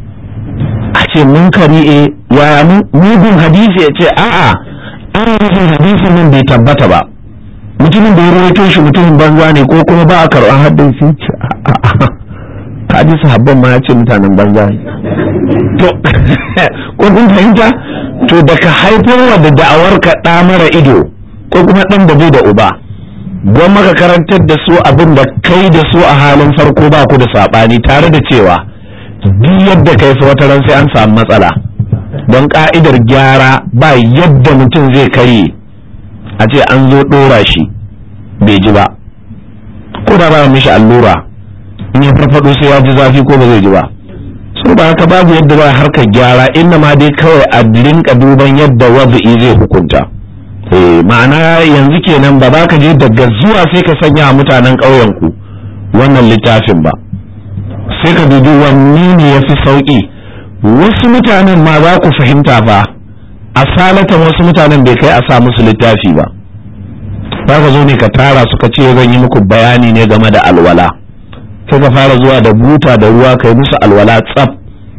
a ce munkari e ya mugun hadisi ya ce a'a an rufin hadisin nan bai tabbata ba mutumin da ya rawaito shi mutumin banza ne ko kuma ba a karɓar haddin shi ce a'a ka ji sahabban ma ya ce mutanen banza ne to ko kun fahimta to da ka haifarwa da da'awar ka ɗa mara ido ko kuma ɗan da bai da uba don maka karantar da su abin da kai da su a halin farko ba ku da saɓani tare da cewa duk yadda kai fa wata ran sai an samu matsala don ka'idar gyara ba yadda mutum zai karye a ce an zo ɗora shi bai ji ba ko da ba mishi allura in ya farfado sai ya ji zafi ko ba zai ji ba so ba haka babu yadda ba harkar gyara inda ma dai kawai a rinka duban yadda wadu'i zai hukunta eh ma'ana yanzu kenan ba za ka je daga zuwa sai ka sanya mutanen ƙauyen ku wannan littafin ba sai ka dubi wanne ne ya fi sauƙi wasu mutanen ma za ku fahimta fa a salatan wasu mutanen bai kai a sa musu littafi ba za ka zo ne ka tara suka ce zan yi muku bayani ne game da alwala sai ka fara zuwa da buta da ruwa kai musu alwala tsaf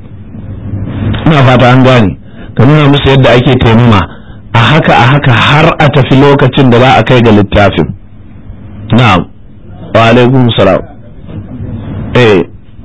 ina fata an gane ka nuna musu yadda ake taimama a haka a haka har a tafi lokacin da za a kai ga littafin na'am wa alaikum salam eh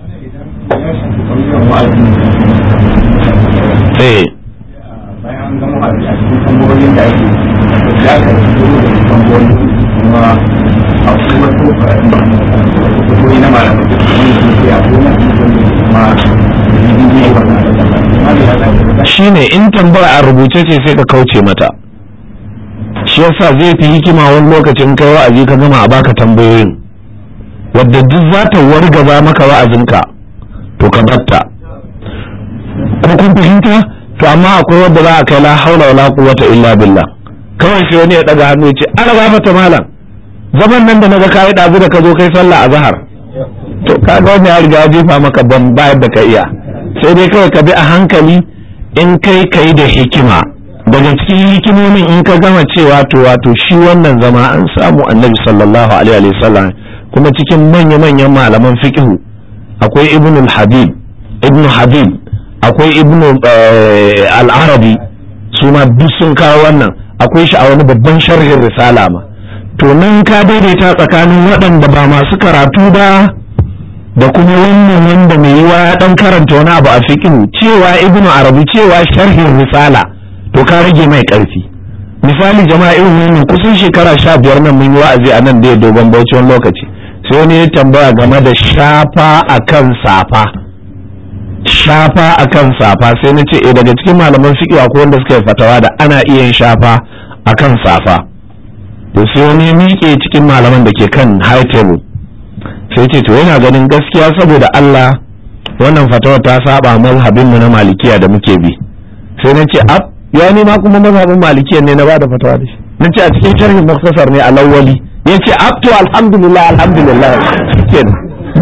eh
bayan gama a cikin tambayoyin da ake ya ka fito da tambayoyin kuma a kuma to tambayoyi na malamai da kuma sun ce a kuma kuma ne wannan
shine in tambaya a rubuce ce sai ka kauce mata shi yasa zai fi hikima wani lokacin kai wa'azi ka gama a baka tambayoyin wadda duk za ta wargaza maka wa'azinka to ka batta ko kun fahimta to amma akwai wadda za a kai la haula wala quwwata illa billah kawai sai wani ya daga hannu ya ce ana gafata malam zaman nan da naga kai dazu da ka zo kai sallah a zahar to kaga wani ya riga ya jefa maka ban bayar da ka iya sai dai kawai ka bi a hankali in kai kai da hikima daga cikin hikimomin in ka gama cewa to wato shi wannan zama an samu annabi sallallahu alaihi wa sallam kuma cikin manya-manyan malaman fiqhu akwai ibn habib ibn habib akwai ibn al-arabi su ma duk sun kawo wannan akwai shi a wani babban sharhin risala ma to nan ka daidaita tsakanin waɗanda ba masu karatu ba da kuma wannan wanda mai yiwa ya dan karanta wani abu a fiqhu cewa ibn arabi cewa sharhin risala to ka rage mai ƙarfi misali jama'a irin wannan kusan shekara sha biyar nan mun yi wa'azi a nan da ya dogon bauchi wani lokaci sai wani ya tambaya game da shafa akan safa shafa akan safa sai na ce eh daga cikin malaman fiqh akwai wanda suka yi fatawa da ana iya yin shafa akan safa to sai wani ya miƙe cikin malaman da ke kan high table sai ce to yana ganin gaskiya saboda Allah wannan fatawa ta saba mazhabin mu na malikiya da muke bi sai na ce ab ya ni ma kuma mazhabin malikiya ne na bada fatawa da shi na ce a cikin sharhin muktasar ne a lawali ya ce ab to alhamdulillah alhamdulillah kenan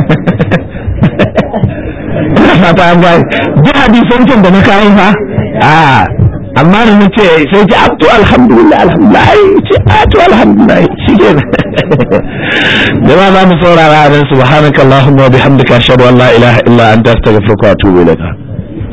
fata an bai duk hadisan can da na kawo fa a amma da na ce sai ce ab to alhamdulillah alhamdulillah ce a to alhamdulillah shi kenan jama'a za mu saurara a nan subhanakallahumma wa bihamdika ashhadu an la ilaha illa anta astaghfiruka wa atubu ilaik